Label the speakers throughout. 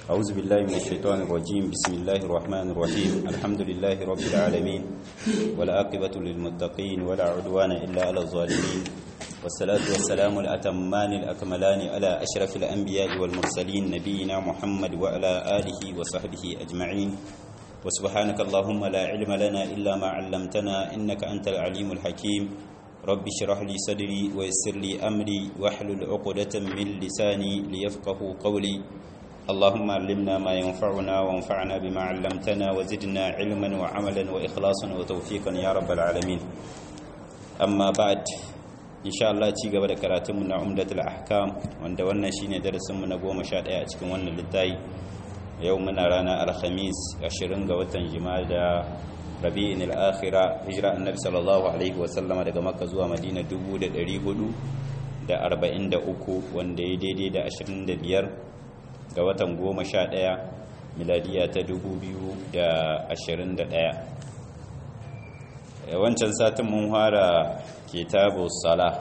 Speaker 1: أعوذ بالله من الشيطان الرجيم بسم الله الرحمن الرحيم الحمد لله رب العالمين والعاقبة للمتقين ولا عدوان إلا على الظالمين والصلاة والسلام الأتمان الأكملان على أشرف الأنبياء والمرسلين نبينا محمد وعلى آله وصحبه أجمعين وسبحانك اللهم لا علم لنا إلا ما علمتنا إنك أنت العليم الحكيم رب اشرح لي صدري ويسر لي أمري واحلل عقدة من لساني ليفقه قولي اللهم علمنا ما ينفعنا وانفعنا بما علمتنا وزدنا علما وعملا وإخلاصا وتوفيقا يا رب العالمين أما بعد إن شاء الله ci gaba da karatunmu na umdatul ahkam wanda wannan shine darasinmu na 11 a cikin wannan littafi yau muna rana alhamis 20 ga watan jimada rabi'in al-akhira hijira annabi sallallahu alaihi wa sallama daga makka zuwa madina 1443 wanda ya daidai da 25 ga watan 11 miladiya ta 2021 wancan satin mun fara kitabu sala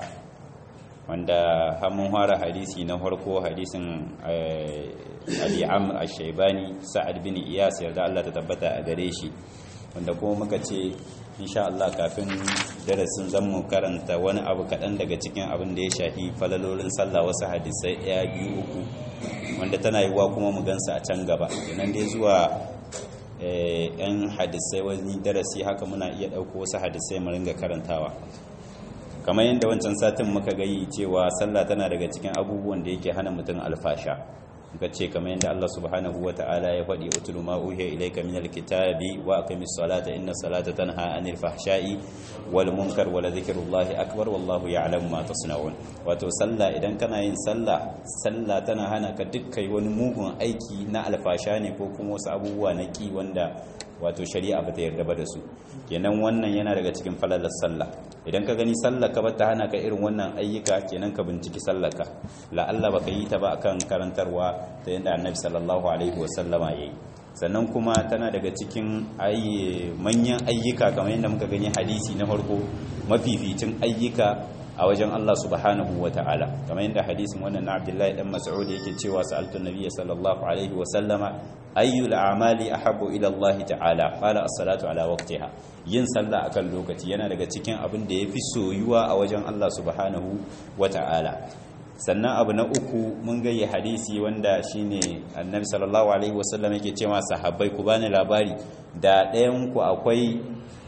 Speaker 1: wanda har mun fara hadisi na farko hadisin Ali Amr Ash-Shaybani Sa'ad bin Iyas yarda Allah ta tabbata a gare shi wanda kuma muka ce insha Allah kafin darasin zan mu karanta wani abu kaɗan daga cikin abin da ya shafi falalolin sallah wasu hadisai ɗaya biyu uku wanda tana yiwuwa kuma mu gansa a can gaba kenan dai zuwa yan hadisai wani darasi haka muna iya ɗauko wasu hadisai mu ringa karantawa kamar yadda wancan satin muka gayi cewa sallah tana daga cikin abubuwan da yake hana mutum alfasha muka ce kamar yadda Allah subhanahu wa ta'ala ya faɗi utulu ma uhiya ilayka minal kitabi wa aqimis salata inna salata tanha anil fahsha'i wal munkar wa la dhikrullahi akbar wallahu ya'lamu ma tasna'un wato sallah idan kana yin sallah sallah tana hana ka dukkan wani mugun aiki na alfasha ne ko kuma wasu abubuwa na ki wanda wato shari'a ba ta yarda ba da su kenan wannan yana daga cikin falalar sallah idan ka gani sallah ka bata hana ka irin wannan ayyuka kenan ka binciki sallar ka la'alla baka yi ta ba akan karantarwa ta yadda annabi sallallahu alaihi wasallama yayi sannan kuma tana daga cikin manyan ayyuka kamar yadda muka gani hadisi na farko mafificin ayyuka a wajen Allah subhanahu wa ta'ala kamar yadda hadisin wannan na Abdullahi dan Mas'ud yake cewa sa'altu nabiyyi sallallahu alaihi wa sallama ayyul a'mali ahabbu ila Allah ta'ala qala as-salatu ala waqtiha yin sallah akan lokaci yana daga cikin abin da yafi soyuwa a wajen Allah subhanahu wa ta'ala sannan abu na uku mun gaye hadisi wanda shine annabi sallallahu alaihi wa sallam yake cewa sahabbai ku bani labari da ɗayan ku akwai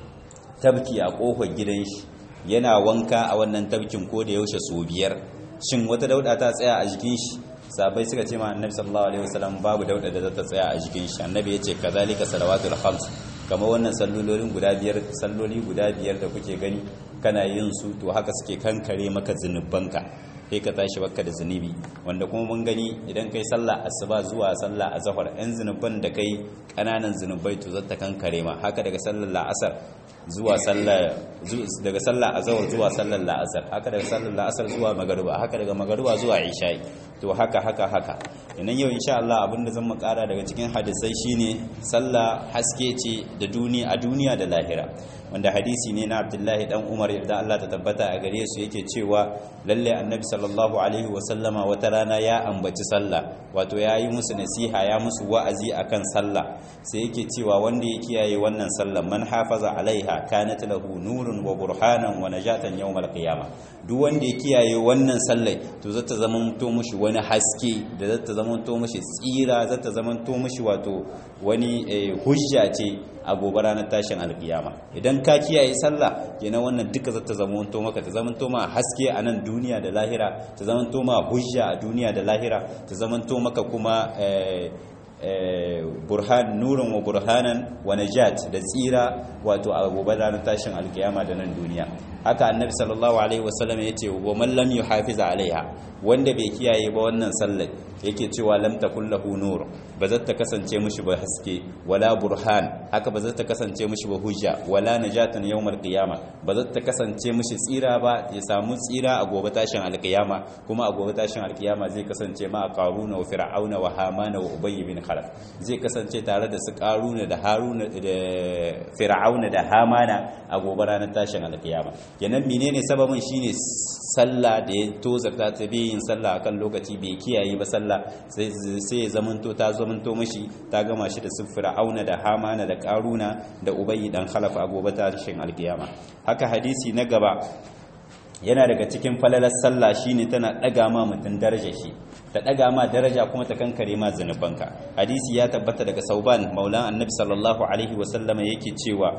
Speaker 1: tabki a kofar gidan shi yana wanka a wannan tabkin ko da yaushe so biyar shin wata dauda ta tsaya a jikin shi sabai suka ce ma annabi sallallahu alaihi wasallam babu dauda da za ta tsaya a jikin shi annabi yace kazalika salawatul khams kamar wannan sallolin guda biyar salloli guda biyar da kuke gani kana yin su to haka suke kankare maka zinubanka sai ka tashi baka da zunubi wanda kuma mun gani idan kai sallah asuba zuwa sallah azhar ɗan zunuban da kai ƙananan zunubai to zata kankare ma haka daga sallar la'asar zuwa sallar daga sallar azhar zuwa sallar la'asar haka daga sallar la'asar zuwa magariba haka daga magariba zuwa isha'i to haka haka haka idan yau insha Allah abinda zan mu kara daga cikin hadisai shine sallah haske ce da duniya a duniya da lahira wanda hadisi ne na Abdullahi dan Umar da Allah ta tabbata a gare su yake cewa lalle annabi sallallahu alaihi wasallama wata rana ya ambaci sallah wato ya yi musu nasiha ya musu wa'azi akan sallah sai yake cewa wanda ya kiyaye wannan sallah man hafaza alaiha kanat lahu nurun wa burhanan wa najatan yawmal qiyamah duk wanda ya kiyaye wannan sallah to zata zama to mushi wani haske da zata zama to mushi tsira zata zama to mushi wato wani hujja ce a gobe ranar tashin alkiyama idan ka kiyaye sallah kenan wannan duka zata zama to maka ta zama to ma haske a nan duniya da lahira ta zama to ma hujja a duniya da lahira ta zama to maka kuma burhan nurin wa burhanan wa najat da tsira wato a gobe ranar tashin alkiyama da nan duniya haka annabi sallallahu alaihi wasallam ya ce wa man lam yuhafiza alaiha wanda bai kiyaye ba wannan sallar yake cewa lam takul lahu nur ba za ta kasance mishi ba haske wala burhan haka ba za ta kasance mishi ba hujja wala najatan yawmal qiyama ba za ta kasance mishi tsira ba ya samu tsira a gobe tashin alkiyama kuma a gobe tashin alkiyama zai kasance ma qaruna wa fir'auna wa hamana wa ubay bin khalaf zai kasance tare da su karuna da haruna da fir'auna da hamana a gobe ranar tashin alkiyama kenan menene sababin shine sallah da ya tozarta ta bai yin sallah akan lokaci bai kiyaye ba sallah sai sai ya zamanto ta zamanto mishi ta gama shi da su fir'auna da hamana da karuna da ubayyi dan khalaf a gobe tashin alkiyama haka hadisi na gaba yana daga cikin falalar sallah shine tana daga ma mutum darajar shi ta daga ma daraja kuma ta kankare ma zanubanka hadisi ya tabbata daga sauban maulan annabi sallallahu alaihi wasallama yake cewa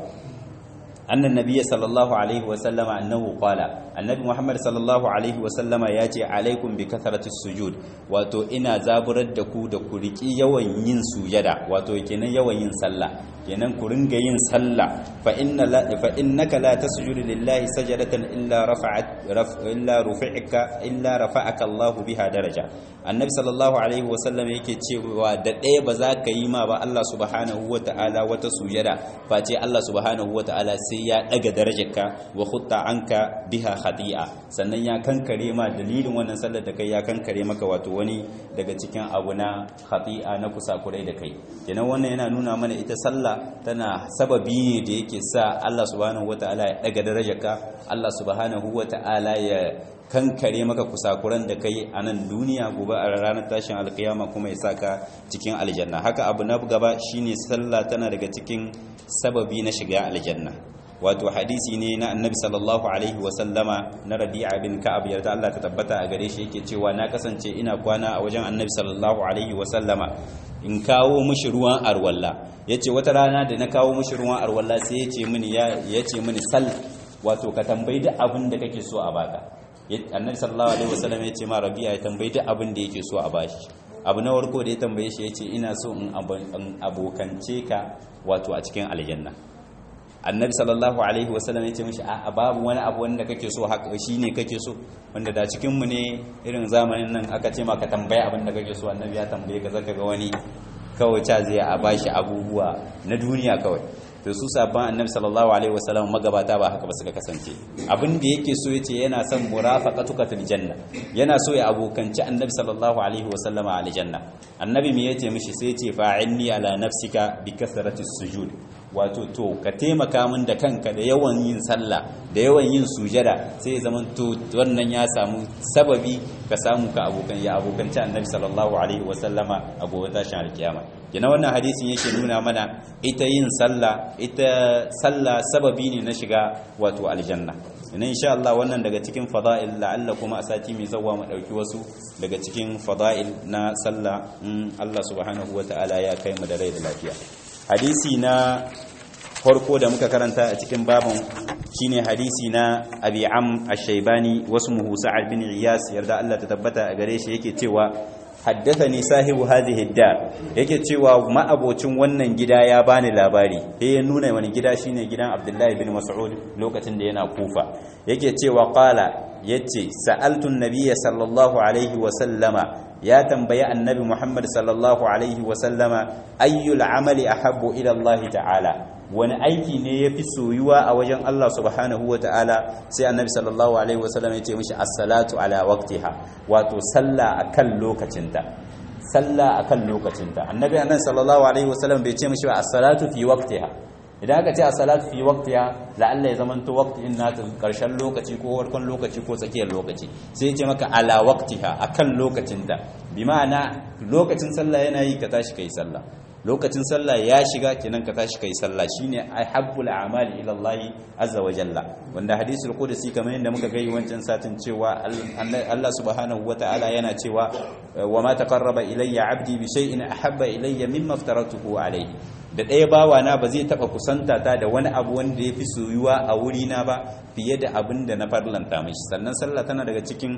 Speaker 1: annan nabiyyi sallallahu alaihi wasallama annahu qala annabi muhammad sallallahu alaihi wasallama ya ce alaikum bi kathratis sujud wato ina zaburar da ku da ku riki yawan yin sujada wato kenan yawan yin sallah kenan ku ringa yin sallah fa inna la fa innaka la tasjudu lillahi sajadatan illa rafa'at illa rufi'aka illa rafa'aka Allah biha daraja annabi sallallahu alaihi wasallam yake cewa da ɗaya ba za ka yi ma ba Allah subhanahu wata'ala wata sujada face Allah subhanahu wata'ala sai ya daga darajarka wa khutta anka biha khati'a sannan ya kankare ma dalilin wannan sallar da kai ya kankare maka wato wani daga cikin abu na khati'a na kusakurai da kai kenan wannan yana nuna mana ita sallah tana sababi ne da yake sa Allah subhanahu wata'ala ya daga darajarka Allah subhanahu wata'ala ya kankare maka kusakuran da kai a nan duniya gobe a ranar tashin alkiyama kuma ya saka cikin aljanna haka abu na gaba shine sallah tana daga cikin sababi na shiga aljanna wato hadisi ne na annabi sallallahu alaihi wasallama na rabi'a bin ka'ab yarda Allah ta tabbata a gare shi yake cewa na kasance ina kwana a wajen annabi sallallahu alaihi wasallama in kawo mishi ruwan arwalla yace wata rana da na kawo mishi ruwan arwalla sai yace mini ya yace mini sal wato ka tambayi duk abin da kake so a baka annabi sallallahu alaihi wasallam yace ma rabi'a ya tambayi duk abin da yake so a bashi abu na warko da ya tambaye shi yace ina so in abokance ka wato a cikin aljanna annabi sallallahu alaihi wasallam ya ce mishi a babu wani abu wanda kake so haka shine kake so wanda da cikin mu ne irin zamanin nan aka ce maka tambaya abin da kake so annabi ya tambaye ka zaka ga wani kawai ca zai a bashi abubuwa na duniya kawai to su sabban annabi sallallahu alaihi wasallam magabata ba haka ba suka kasance abin da yake so yace yana son murafaqatuka fil janna yana so ya abokanci annabi sallallahu alaihi wasallam a aljanna annabi me yace mishi sai yace fa'inni ala nafsika bi kasrati sujud wato to ka taimaka min da kanka da yawan yin sallah da yawan yin sujada sai zaman to wannan ya samu sababi ka samu ka abokan ya abokanci annabi sallallahu alaihi wasallama a gobe tashin alkiyama kina wannan hadisin yake nuna mana ita yin sallah ita sallah sababi ne na shiga wato aljanna ina insha Allah wannan daga cikin fada'il la'alla kuma a sati mai zawa mu dauki wasu daga cikin fada'il na sallah in Allah subhanahu wata'ala ya kai mu da rai da lafiya hadisi na farko da muka karanta a cikin babin shine hadisi na Abi Am Ash-Shaybani wasmuhu Sa'ad bin Iyas yarda Allah ta tabbata a gare shi yake cewa haddathani sahibu hadhihi dar yake cewa ma'abocin wannan gida ya bani labari sai ya nuna wani gida shine gidan Abdullahi bin Mas'ud lokacin da yana Kufa yake cewa qala yace sa'altu an-nabiyya sallallahu alaihi wa sallama ya tambayi annabi Muhammad sallallahu alaihi wa sallama ayyul amali ahabbu ila Allah ta'ala wani aiki ne yafi soyuwa a wajen Allah subhanahu wa ta'ala sai annabi sallallahu alaihi wa sallam ya ce mishi as-salatu ala waqtiha wato sallah akan lokacinta sallah akan lokacinta annabi annan sallallahu alaihi wa sallam bai ce mishi ba as-salatu fi waqtiha idan aka ce as-salatu fi waqtiha la'alla ya zamanto waqtin nata karshen lokaci ko farkon lokaci ko tsakiyar lokaci sai ya ce maka ala waqtiha akan lokacinta bi ma'ana lokacin sallah yana yi ka tashi kai sallah lokacin sallah ya shiga kenan ka tashi kai sallah shine ahabbul a'mali ila Allah azza wa jalla wanda hadisul qudsi kamar yadda muka gai wancan satin cewa Allah subhanahu wata'ala yana cewa wa ma taqarraba ilayya 'abdi bi shay'in ahabba ilayya mimma aftaratuhu alayhi da ɗaya bawa na ba zai taɓa kusanta ta da wani abu wanda ya fi soyuwa a wurina ba fiye da abin da na farlanta mishi sannan sallah tana daga cikin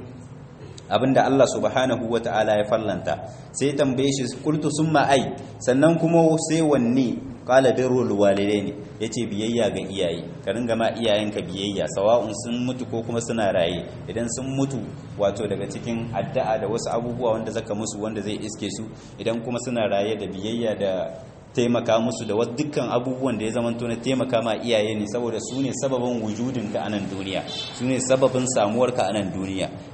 Speaker 1: abinda Allah subhanahu wa ta'ala ya fallanta sai tambaye shi kultu summa ai sannan kuma sai wanne qala birrul walidaini yace biyayya ga iyaye ka ringa ma iyayenka biyayya sawa'un sun mutu ko kuma suna raye idan sun mutu wato daga cikin addu'a da wasu abubuwa wanda zaka musu wanda zai iske su idan kuma suna raye da biyayya da taimaka musu da dukkan abubuwan da ya zamanto na taimaka ma iyaye ne saboda su ne sababin wujudinka a nan duniya su ne sababin samuwarka a nan duniya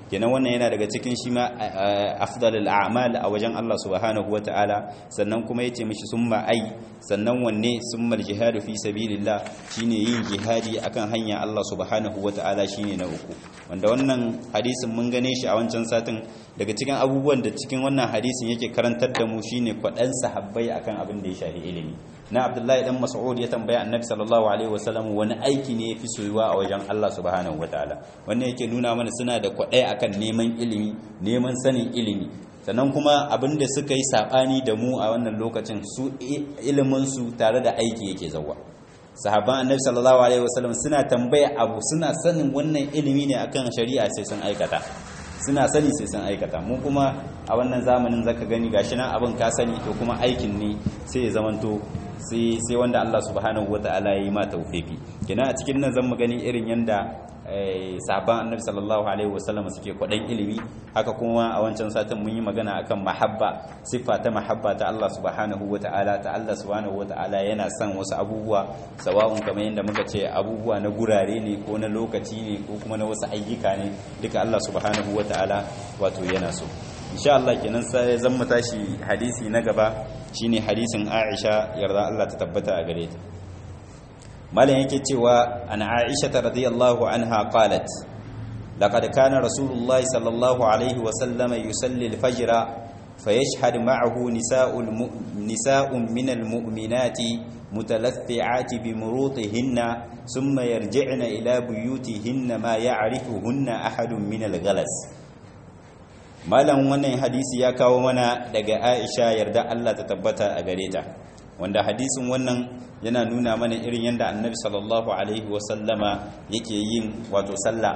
Speaker 1: kenan wannan yana daga cikin shi ma afdalul a'mal a wajen Allah subhanahu wataala sannan kuma yace mishi summa ai sannan wanne summa jihadu fi sabilillah shine yin jihadi akan hanya Allah subhanahu wataala shine na uku wanda wannan hadisin mun gane shi a wancan satin daga cikin abubuwan da cikin wannan hadisin yake karantar da mu shine kwadan sahabbai akan abin da ya shafi ilimi na Abdullahi dan Mas'ud ya tambaya Annabi sallallahu alaihi wasallam wani aiki ne yafi soyuwa a wajen Allah subhanahu wataala wannan yake nuna mana suna da kwadai akan neman ilimi neman sanin ilimi sannan kuma abin da suka yi sabani da mu a wannan lokacin su ilimin su tare da aiki yake zawa sahabban annabi sallallahu alaihi wasallam suna tambaya abu suna sanin wannan ilimi ne akan shari'a sai sun aikata suna sani sai sun aikata mu kuma a wannan zamanin zaka gani gashi nan abin ka sani to kuma aikin ne sai ya zamanto sai sai wanda Allah subhanahu wataala ya yi ma tawfiki kina a cikin nan zan mu gani irin yanda sahabban annabi sallallahu alaihi wasallam suke kwadan ilimi haka kuma a wancan satin mun yi magana akan mahabba siffa ta mahabba ta Allah subhanahu wataala ta Allah subhanahu wataala yana son wasu abubuwa sawa'un kamar yadda muka ce abubuwa na gurare ne ko na lokaci ne ko kuma na wasu ayyuka ne duka Allah subhanahu wataala wato yana so insha Allah kenan sai zan mu tashi hadisi na gaba shine hadisin Aisha yarda Allah ta tabbata a gare ta malam yake cewa an Aisha radhiyallahu anha qalat laqad kana rasulullahi sallallahu alaihi wa sallam yusalli al-fajr fayashhad ma'ahu nisa'ul nisa'un min al-mu'minati mutalaffi'ati bi murutihinna thumma yarji'na ila buyutihinna ma ya'rifuhunna ahadun min al-ghalas malam wannan hadisi ya kawo mana daga Aisha yarda Allah ta tabbata a gare ta wanda hadisin wannan yana nuna mana irin yadda annabi sallallahu alaihi wasallama yake yin wato sallah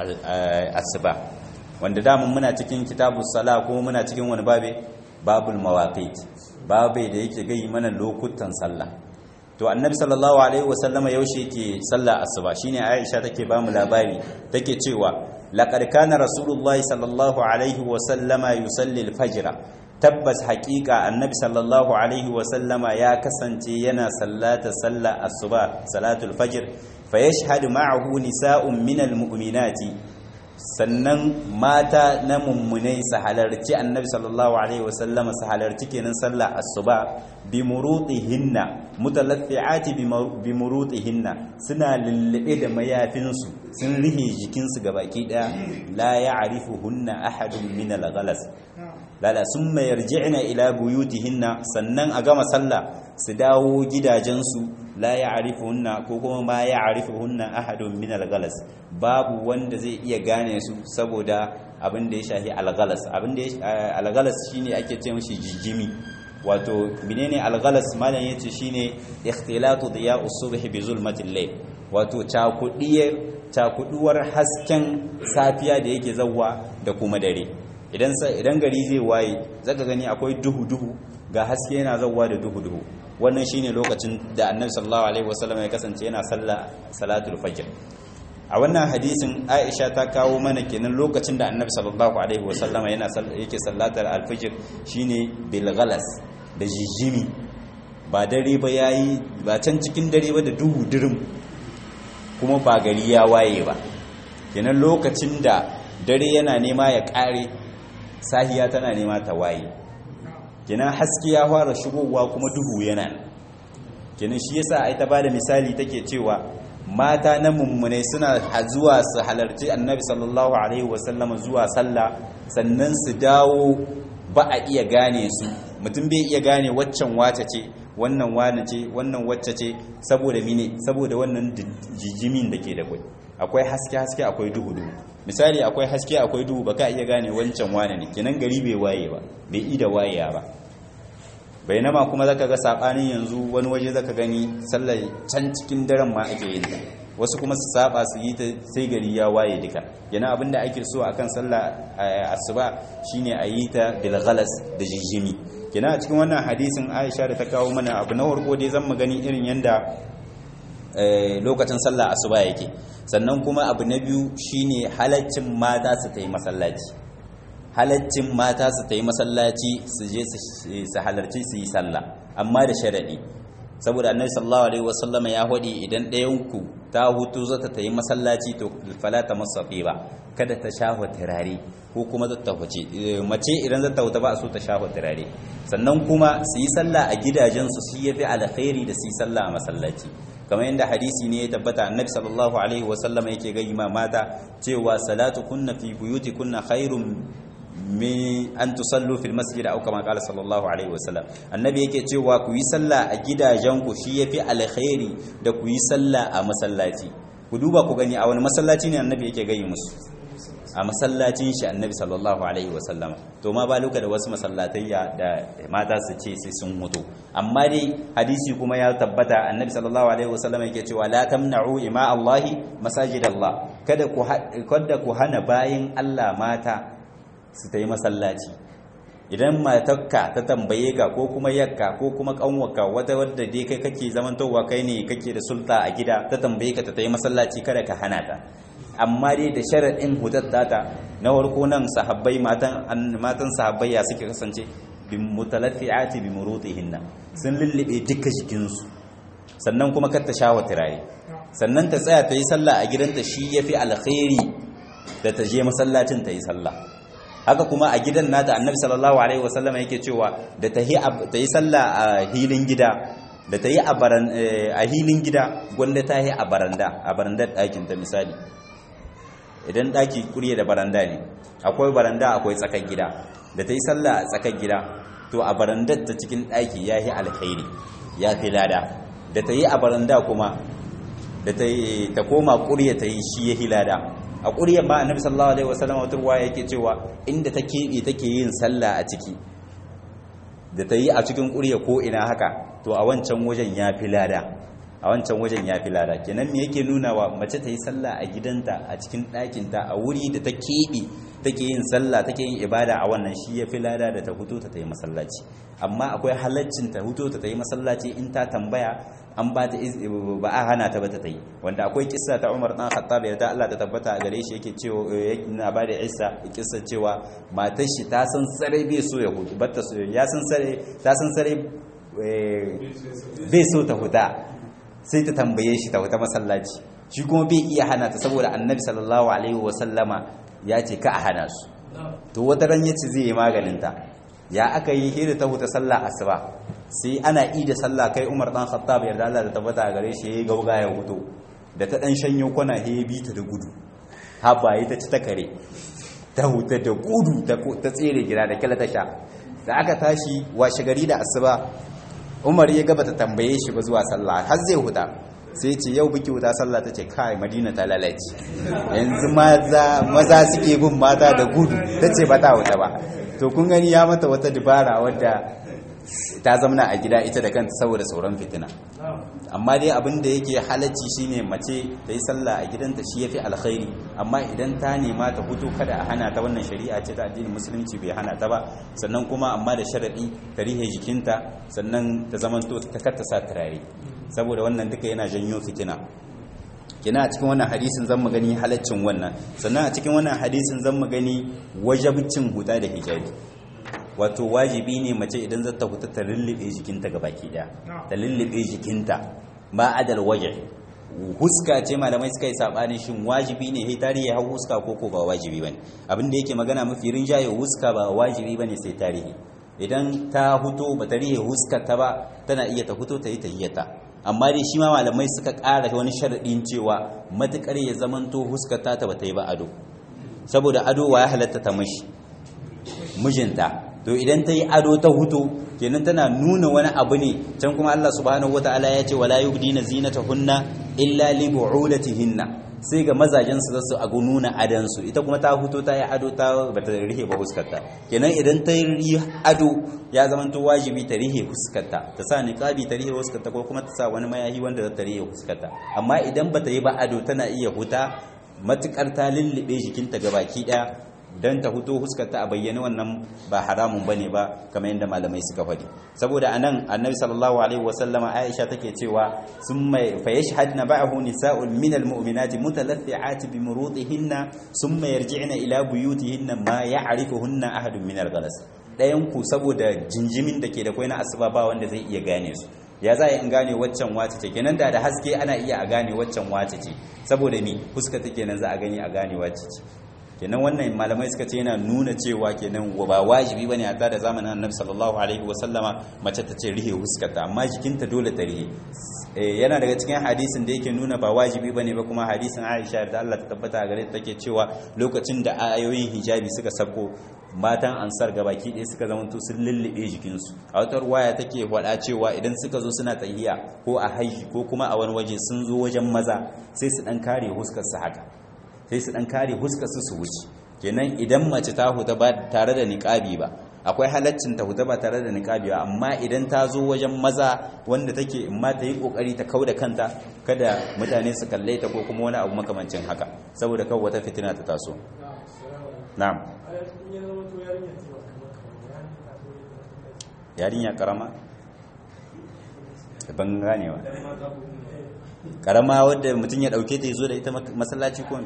Speaker 1: asuba wanda damun muna cikin kitabus sala ko muna cikin wani babe babul mawaqit babe da yake gai mana lokutan sallah to annabi sallallahu alaihi wasallama yaushe yake sallah asuba shine aisha take ba mu labari take cewa laqad kana rasulullahi sallallahu alaihi wasallama yusalli al-fajr tabbas haƙiƙa annabi sallallahu alaihi wasallama ya kasance yana sallata sallar asuba salatul fajr fa yashhadu ma'ahu nisa'un minal mu'minati sannan mata na mummunai su halarci annabi sallallahu alaihi wasallama su halarci kenan sallar asuba bi murutihinna mutalaffi'ati bi murutihinna suna lullube da mayafinsu sun rihe jikinsu gabaki daya la ya'rifuhunna ahadun min al-ghalas lala sun mayar ji'ina ila buyutihinna sannan a gama sallah su dawo gidajensu la ya hunna ko kuma ma ya hunna ahadun min algalas babu wanda zai iya gane su saboda abin da ya shahi algalas abin da algalas shine ake ce mishi jijjimi wato menene algalas malam yace shine ikhtilatu diya'u subhi bi zulmatil layl wato cakudiyar cakuduwar hasken safiya da yake zawwa da kuma dare idan gari zai waye zaka gani akwai duhu-duhu ga haske yana zauwa da duhu-duhu wannan shine lokacin da annabi sallallahu alaihi wasallam ya kasance yana sallah salatul fajr a wannan hadisin Aisha ta kawo mana kenan lokacin da annabi sallallahu alaihi wasallam yana yake sallatar alfajr shine bil ghalas da jijimi ba dare ba yayi ba can cikin dare ba da duhu dirim kuma ba gari ya waye ba kenan lokacin da dare yana nema ya kare sahiya tana nema ta waye kenan haske ya fara shigowa kuma duhu yana kenan shi yasa ai ta bada misali take cewa mata na mummune suna zuwa su halarci annabi sallallahu alaihi wasallam zuwa sallah sannan su dawo ba a iya gane su mutum bai iya gane waccan wace ce wannan wane ce wannan wacce ce saboda mine saboda wannan jijimin da ke da kwai akwai haske haske akwai duhu duhu misali akwai haske akwai duhu baka iya gane wancan wane ne kenan gari bai waye ba bai ida wayewa ba bainama kuma zaka ga sabanin yanzu wani waje zaka gani sallar can cikin daren ma ake yin ta wasu kuma su saba su yi ta sai gari ya waye duka yana abinda ake so akan sallah asuba shine a yi ta bil ghalas da jijimi kina a cikin wannan hadisin Aisha da ta kawo mana abu na farko dai zan mu gani irin yanda lokacin sallah asuba yake sannan kuma abu na biyu shine halaccin mata su ta yi masallaci halaccin mata su ta yi masallaci su je su halarci su yi sallah amma da sharaɗi saboda annabi sallallahu alaihi wasallama ya hodi idan ɗayanku ta hutu zata ta yi masallaci to fala ta masafi ba kada ta shafa turare ko kuma zata huce mace idan zata huta ba a so ta shafa turare sannan kuma su yi sallah a gidajensu su yafi alkhairi da su yi sallah a masallaci kamar yadda hadisi ne ya tabbata annabi sallallahu alaihi wasallam yake ga ima mata cewa salatu kunna fi buyuti kunna khairun min an tusallu fil masjid aw kama qala sallallahu alaihi wasallam annabi yake cewa ku yi sallah a gidajenku shi yafi alkhairi da ku yi sallah a masallaci ku duba ku gani a wani masallaci ne annabi yake gayi musu a masallacin shi annabi sallallahu alaihi wasallam to ma ba luka da wasu masallatayya da mata su ce sai sun mutu amma dai hadisi kuma ya tabbata annabi sallallahu alaihi wasallam yake cewa la tamna'u ima Allahi masajidallah kada ku kada ku hana bayin Allah mata su ta yi masallaci idan matarka ta tambaye ka ko kuma yakka ko kuma kanwarka wata wadda dai kai kake zamantowa kai ne kake da sulta a gida ta tambaye ka ta yi masallaci kada ka hana ta amma dai da sharaɗin hutar data na farko nan sahabbai matan matan sahabbai ya suke kasance bi mutalaffi'ati bi murutihinna sun lullube duka jikinsu sannan kuma kar ta shawo tiraye sannan ta tsaya ta yi sallah a gidanta shi yafi alkhairi da ta je masallacin ta yi sallah haka kuma a gidan nata annabi sallallahu alaihi wasallam yake cewa da ta yi sallah a hilin gida da ta yi a hilin gida gwanda ta yi a baranda a barandar ɗakin ta misali idan ɗaki kurye da baranda ne akwai baranda akwai tsakar gida da ta yi sallah a tsakar gida to a barandar ta cikin ɗaki ya yi alkhairi ya fi lada da ta yi a baranda kuma da ta koma kurye ta yi shi ya yi lada a ƙuryar ba annabi sallallahu alaihi wasallam wata ruwa yake cewa inda ta keɓe take yin sallah a ciki da ta yi a cikin ƙurya ko ina haka to a wancan wajen ya fi lada a wancan wajen ya fi lada kenan me yake nuna wa mace ta yi sallah a gidanta a cikin ɗakinta a wuri da ta keɓe take yin sallah take yin ibada a wannan shi ya fi lada da ta huto ta ta yi masallaci amma akwai halaccin ta huto ta ta yi masallaci in ta tambaya an ba ta ba a hana ta ba ta yi wanda akwai kissa ta Umar dan Khattab da Allah ta tabbata a gare shi yake cewa yana ba da Isa kissa cewa matar shi ta san sare bai so ya hutu batta so ya san sare ta san sare bai so ta huta sai ta tambaye shi ta huta masallaci shi kuma bai iya hana ta saboda Annabi sallallahu alaihi wa sallama ya ce ka a hana su to wata ran yace zai yi maganin ta ya aka yi hira ta huta sallah asuba sai ana yi da sallah kai umar dan khattab yarda Allah da tabbata gare shi yayi gauga ya hudu da ta dan shanyo kwana he bi ta da gudu haba yi ta ci ta kare ta huta da gudu ta tsere gida da kila ta sha da aka tashi washe gari da asuba umar ya gaba ta tambaye shi ba zuwa sallah har zai huta sai ce yau biki wuta sallah ta ce kai madina ta lalace yanzu maza suke bin mata da gudu ta ce ba ta wuta ba to kun gani ya mata wata dubara wadda ta zamana a gida ita da kanta saboda sauran fitina amma dai abin da yake halacci shine mace ta yi sallah a gidanta shi yafi alkhairi amma idan ta nema ta hutu kada a hana ta wannan shari'a ce ta addinin musulunci bai hana ta ba sannan kuma amma da sharadi ta rihe jikinta sannan ta zamanto ta karta sa turare saboda wannan duka yana janyo fitina kina a cikin wannan hadisin zan gani halaccin wannan sannan a cikin wannan hadisin zan gani wajabcin huta da hijabi wato wajibi ne mace idan za ta huta ta lullube jikinta ga baki daya ta lullube jikinta ba adal waje huska ce malamai suka yi sabanin shin wajibi ne sai tarihi hau huska ko ko ba wajibi bane abin da yake magana mafi rinjaye huska ba wajibi bane sai tarihi idan ta huto ba ta rihe huskar ta ba tana iya ta huto ta yi tahiyyata amma dai shi ma malamai suka ƙara wani sharaɗin cewa matuƙar ya zamanto huskar ta ta ba ta yi ba ado saboda ado wa ya halatta ta mashi mijinta to idan ta yi ado ta hutu kenan tana nuna wani abu ne can kuma Allah subhanahu wataala ya ce wala yubdina zinatahunna illa li bu'ulatihinna sai ga mazajen su zasu ago nuna adan su ita kuma ta huto ta yi ado ta bata rihe ba huskarta kenan idan ta yi ado ya zama to wajibi ta rihe huskarta ta sa niqabi ta rihe huskarta ko kuma ta sa wani mayahi wanda za ta rihe huskarta amma idan bata yi ba ado tana iya huta matukar ta lullube jikinta gabaki daya don ta huto huskarta a bayyane wannan ba haramun bane ba kamar yadda malamai suka faɗi saboda anan annabi sallallahu alaihi wasallama aisha take cewa summa fa yashhadna ba'ahu nisa'un min almu'minati mutalaffi'ati bi murutihinna summa yarji'na ila buyutihinna ma ya'rifuhunna ahadun min alghalas dayan ku saboda jinjimin da ke da kwai na asuba ba wanda zai iya gane su ya za in gane waccan wace ce kenan da da haske ana iya a gane waccan wace ce saboda ni fuska ta kenan za a gani a gane wace ce kenan wannan malamai suka ce yana nuna cewa kenan ba wajibi bane a da zamanin annabi sallallahu alaihi wasallama mace ta ce rihe huskarta amma jikinta dole ta rihe yana daga cikin hadisin da yake nuna ba wajibi bane ba kuma hadisin Aisha da Allah ta tabbata a gare ta take cewa lokacin da ayoyin hijabi suka sako matan ansar gabaki ɗaya suka zama to sun lullube jikinsu a wata ruwaya take faɗa cewa idan suka zo suna tahiya ko a haihi ko kuma a wani waje sun zo wajen maza sai su dan kare huskar su haka sai su dan kare huskar su su wuce kenan idan mace ta huta ba tare da niqabi ba akwai halaccin ta huta ba tare da niqabi ba amma idan ta zo wajen maza wanda take in ma ta yi kokari ta kauda kanta kada mutane su kalle ta ko kuma wani abu makamancin haka saboda kawai wata fitina ta taso na'am yarinya karama ban ganewa karama wadda mutum ya dauke ta zo da ita masallaci ko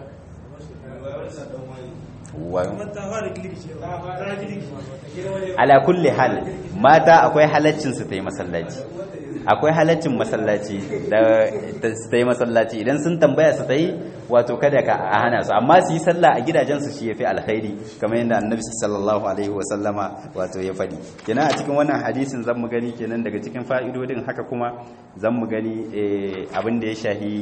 Speaker 1: ala kulli hal mata akwai halaccin su ta yi masallaci akwai halaccin masallaci da ta yi masallaci idan sun tambaya su ta yi wato kada ka a hana su amma su yi sallah a gidajensu shi ya fi alkhairi kamar yadda annabi sallallahu alaihi wa sallama wato ya faɗi kenan a cikin wannan hadisin zan mu gani kenan daga cikin fa'idodin haka kuma zan mu gani abin da ya shahi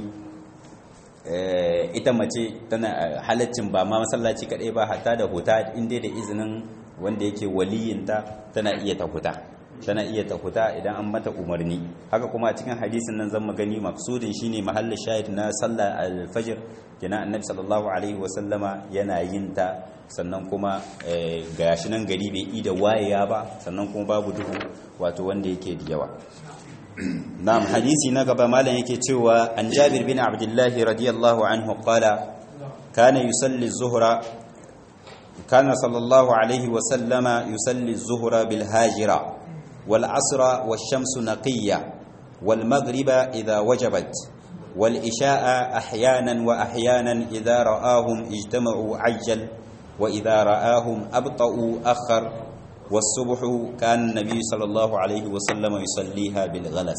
Speaker 1: ita mace tana halaccin ba ma masallaci kaɗai ba hatta da huta inda da izinin wanda yake waliyinta tana iya ta huta tana iya ta huta idan an mata umarni haka kuma a cikin hadisin nan zan gani maksudin shine mahallin shahid na sallar alfajir kina annabi sallallahu alaihi wa sallama yana yin ta sannan kuma gashi nan gari bai ida wayewa ba sannan kuma babu duhu wato wanda yake da yawa na'am hadisi na gaba malam yake cewa an Jabir bin Abdullah radiyallahu anhu qala kana yusalli az-zuhra kana sallallahu alaihi wa sallama yusalli az-zuhra bil hajira والعصر والشمس نقية والمغرب إذا وجبت والإشاء أحيانا وأحيانا إذا رآهم اجتمعوا عجل وإذا رآهم أبطأوا أخر والصبح كان النبي صلى الله عليه وسلم يصليها بالغلس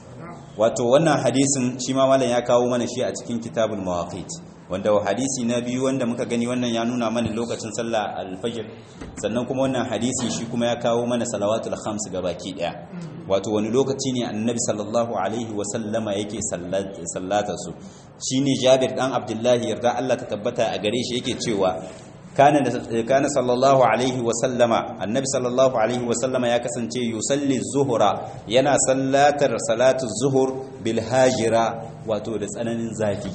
Speaker 1: wato wannan hadisin shi ma malam ya kawo mana shi a cikin kitabul mawaqit wanda hadisi na biyu wanda muka gani wannan ya nuna mana lokacin sallah al-fajr sannan kuma wannan hadisi shi kuma ya kawo mana salawatul khams gabaki daya wato wani lokaci ne annabi sallallahu alaihi wa sallama yake sallata su shine Jabir dan Abdullahi yarda Allah ta tabbata a gare shi yake cewa kana kana sallallahu alaihi wa sallama annabi sallallahu alaihi wa sallama ya kasance yusalli zuhura yana sallatar salatu zuhur bil hajira wato da tsananin zafi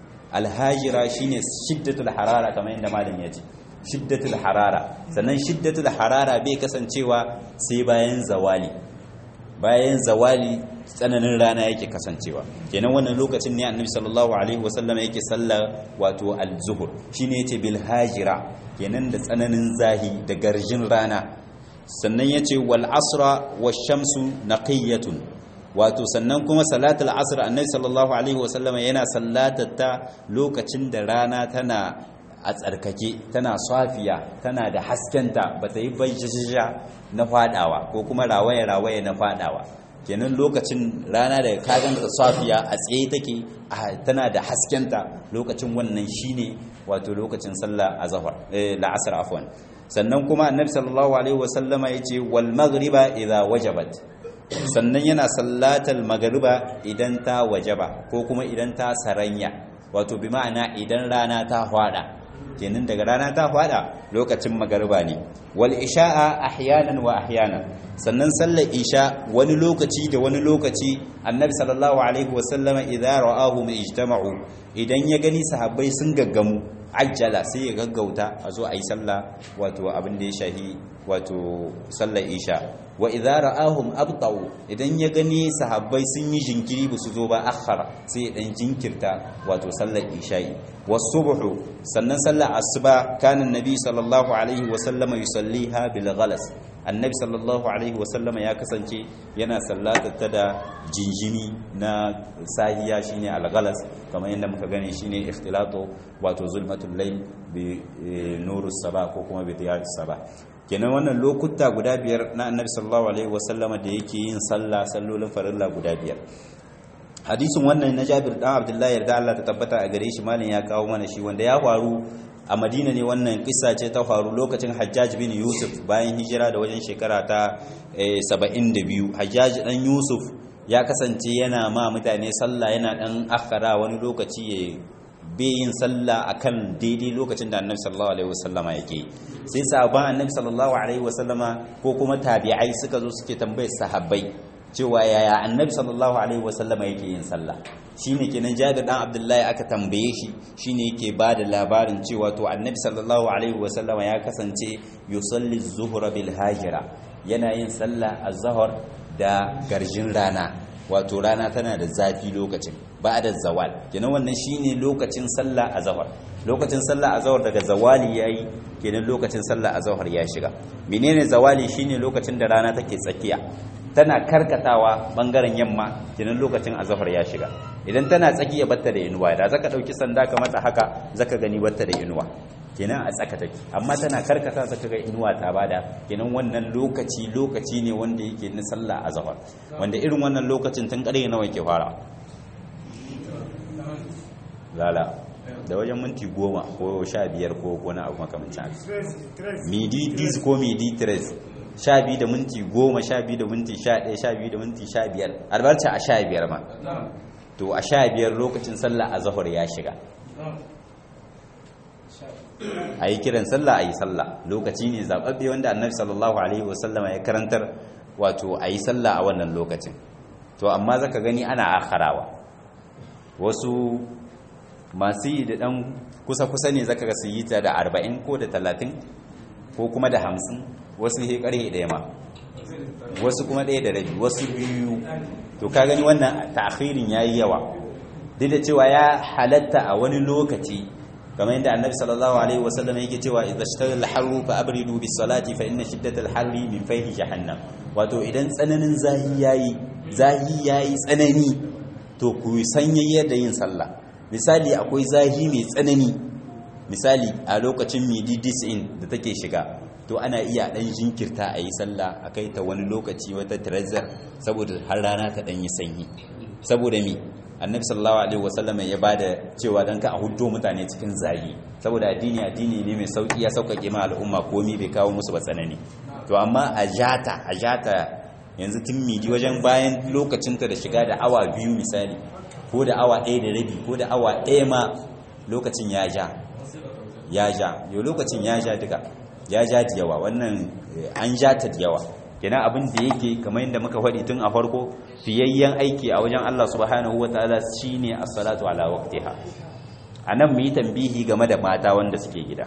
Speaker 1: alhajira shine shiddatul harara kamar yadda malam ya ce shiddatul harara sannan shiddatul harara bai kasancewa sai bayan zawali bayan zawali tsananin rana yake kasancewa kenan wannan lokacin ne annabi sallallahu alaihi wasallam yake sallar wato al-zuhur shine yace bil hajira kenan da tsananin zahi da garjin rana sannan yace wal asra wash shamsu naqiyatun wato sannan kuma salatul asr annabi sallallahu alaihi wasallama yana sallatata lokacin da rana tana a tsarkake tana safiya tana da haskenta bata yi bayyana na fadawa ko kuma rawaye rawaye na fadawa kenan lokacin rana da ka ganta safiya a tsaye take tana da haskenta lokacin wannan shine wato lokacin sallah azhar eh la'asr afwan sannan kuma annabi sallallahu alaihi wasallama yace wal maghriba idha wajabat sannan yana sallatal magariba idan ta wajaba ko kuma idan ta saranya wato bi ma'ana idan rana ta hwada kenan daga rana ta hwada lokacin magariba ne wal isha'a ahyanan wa ahyanan sannan sallar isha wani lokaci da wani lokaci annabi sallallahu alaihi wasallama idza ra'ahum ijtama'u idan ya gani sahabbai sun gaggamu ajjala sai ya gaggauta a zo a yi sallah wato abin da ya shahi wato sallar isha wa idza ra'ahum abtau idan ya gani sahabbai sun yi jinkiri ba su zo ba akhara sai ya dan jinkirta wato sallar isha'i wasubhu sannan sallar asuba kana annabi sallallahu alaihi wa sallama yusalliha bil ghalas annabi sallallahu alaihi wa sallama ya kasance yana sallata ta da jinjimi na sahiya shine al ghalas kamar yadda muka gani shine ikhtilatu wato zulmatul layl bi nurus saba ko kuma bi diyarus saba kenan wannan lokuta guda biyar na annabi sallallahu alaihi wasallama da yake yin sallah sallolin farilla guda biyar hadisin wannan na Jabir dan Abdullahi yarda Allah ta tabbata a gare shi malin ya kawo mana shi wanda ya faru a Madina ne wannan kissa ce ta faru lokacin Hajjaj bin Yusuf bayan hijira da wajen shekara ta 72 Hajjaj dan Yusuf ya kasance yana ma mutane sallah yana dan akhara wani lokaci ya be yin sallah akan daidai lokacin da Annabi sallallahu alaihi wasallama yake sai sahabban Annabi sallallahu alaihi wasallama ko kuma tabi'ai suka zo suke tambayar sahabbai cewa yaya annabi sallallahu alaihi wasallam yake yin sallah shine kenan jabir dan abdullahi aka tambaye shi shine yake bada labarin cewa to annabi sallallahu alaihi wasallam ya kasance yusalli zuhra bil hajira yana yin sallah az-zuhr da garjin rana wato rana tana da zafi lokacin ba'da zawal kenan wannan shine lokacin sallah az-zuhr lokacin sallah azhar daga zawali yayi kenan lokacin sallah azhar ya shiga menene zawali shine lokacin da rana take tsakiya tana karkatawa bangaren yamma kenan lokacin azhar ya shiga idan tana tsakiya batta da inuwa da zaka dauki sanda ka mata haka zaka gani batta da inuwa kenan a tsaka take amma tana karkata zaka ga inuwa ta bada kenan wannan lokaci lokaci ne wanda yake na sallah azhar wanda irin wannan lokacin tun kare nawa yake fara lala da wajen minti goma ko sha biyar ko wani abu makamancin midi dis ko midi tres sha biyu da minti goma sha biyu da minti sha ɗaya sha biyu da minti sha biyar albarta a sha biyar ma to a sha biyar lokacin sallah a zahar ya shiga a yi kiran sallah a yi sallah lokaci ne zaɓaɓɓe wanda annabi sallallahu alaihi wasallama ya karantar wato a yi sallah a wannan lokacin to amma zaka gani ana akharawa wasu masu yi da ɗan kusa-kusa ne zaka ga su yi ta da arba'in ko da talatin ko kuma da hamsin wasu he karhe ɗaya ma wasu kuma ɗaya da rabi wasu biyu to ka gani wannan ta'khirin yayi yawa duk da cewa ya halatta a wani lokaci kamar yadda annabi sallallahu alaihi wasallam yake cewa idza ishtaghala al-harru fa abridu bis salati fa inna shiddata al-harri min fayhi jahannam wato idan tsananin zahi yayi zahi yayi tsanani to ku sanya da yin sallah misali akwai zahi mai tsanani misali a lokacin midi in da take shiga to ana iya dan jinkirta a yi sallah a kai ta wani lokaci wata tirazar saboda har rana ta dan yi sanyi saboda mi annabi sallallahu alaihi wasallam ya bada cewa dan ka a huddo mutane cikin zagi saboda addini addini ne mai sauki ya sauƙaƙe ma al'umma komi bai kawo musu ba tsanani to amma a jata a jata yanzu tun midi wajen bayan lokacinta da shiga da awa biyu misali ko da awa ɗaya da rabi ko da awa ɗaya ma lokacin ya ja ya ja yau lokacin ya ja duka ya ja da yawa wannan an ja ta da yawa kenan abin da yake kamar yadda muka faɗi tun a farko fiyayyen aiki a wajen Allah subhanahu wataala shine as-salatu ala waqtiha anan mu yi tambihi game da mata wanda suke gida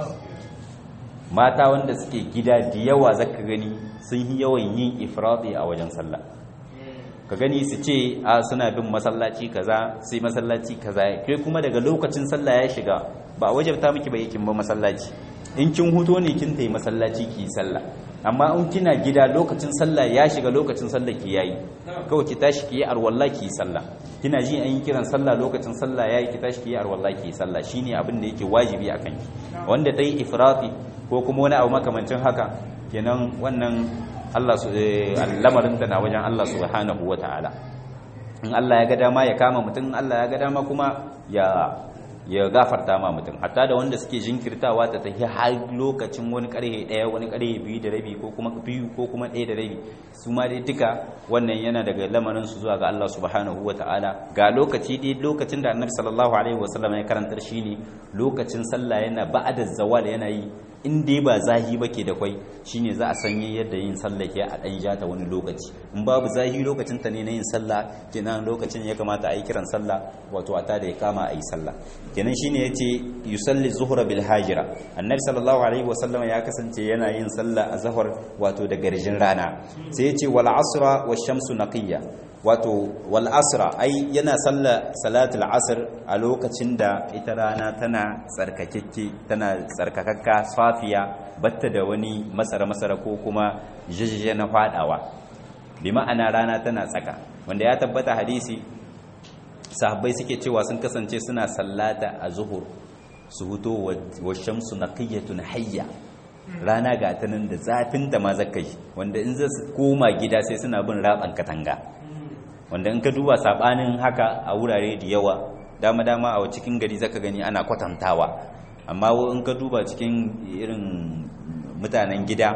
Speaker 1: mata wanda suke gida da yawa zaka gani sun yi yawan yin ifradi a wajen sallah ka gani su ce a suna bin masallaci kaza sai masallaci kaza kai kuma daga lokacin sallah ya shiga ba wajabta miki ba yakin ba masallaci in kin huto ne kin tayi masallaci ki sallah amma in kina gida lokacin sallah ya shiga lokacin sallah ki yayi kawai ki tashi ki yi arwalla ki sallah kina ji an yi kiran sallah lokacin sallah yayi ki tashi ki yi arwalla ki sallah shine abin da yake wajibi akan ki wanda tayi ifrati ko kuma wani abu makamancin haka kenan wannan Allah su lamarin da na wajen Allah subhanahu wataala in Allah ya ga dama ya kama mutum Allah ya ga dama kuma ya ya gafarta ma mutum hatta da wanda suke jinkirtawa ta tafi har lokacin wani karhe daya wani karhe biyu da rabi ko kuma biyu ko kuma ɗaya da rabi su ma dai duka wannan yana daga lamarin su zuwa ga Allah subhanahu ta'ala ga lokaci dai lokacin da annabi sallallahu alaihi wasallam ya karantar shine lokacin sallah yana ba'da zawal yana yi in dai ba zahi ba ke da kwai shine za a sanye yadda yin sallah ke a ɗan ja ta wani lokaci in babu zahi lokacin ta ne na yin sallah kenan lokacin ya kamata a yi kiran sallah wato a tada ya kama a yi sallah kenan shine yace yusalli zuhra bil hajira annabi sallallahu alaihi wasallam ya kasance yana yin sallah a zahar wato da garjin rana sai yace wal asra wash shamsu naqiyya wato wal asra ai yana sallah salatul asr a lokacin da ita rana tana tsarkakekke tana tsarkakakka safiya batta da wani masara masara ko kuma jijje na fadawa bi ma'ana rana tana tsaka wanda ya tabbata hadisi sahabbai suke cewa sun kasance suna sallata a zuhur su huto wa shamsu naqiyatun hayya rana ga ta nan da zafin da ma zakai wanda in za su koma gida sai suna bin raban katanga wanda in ka duba sabanin haka a wurare da yawa dama dama a cikin gari zaka gani ana kwatantawa amma in ka duba cikin irin mutanen gida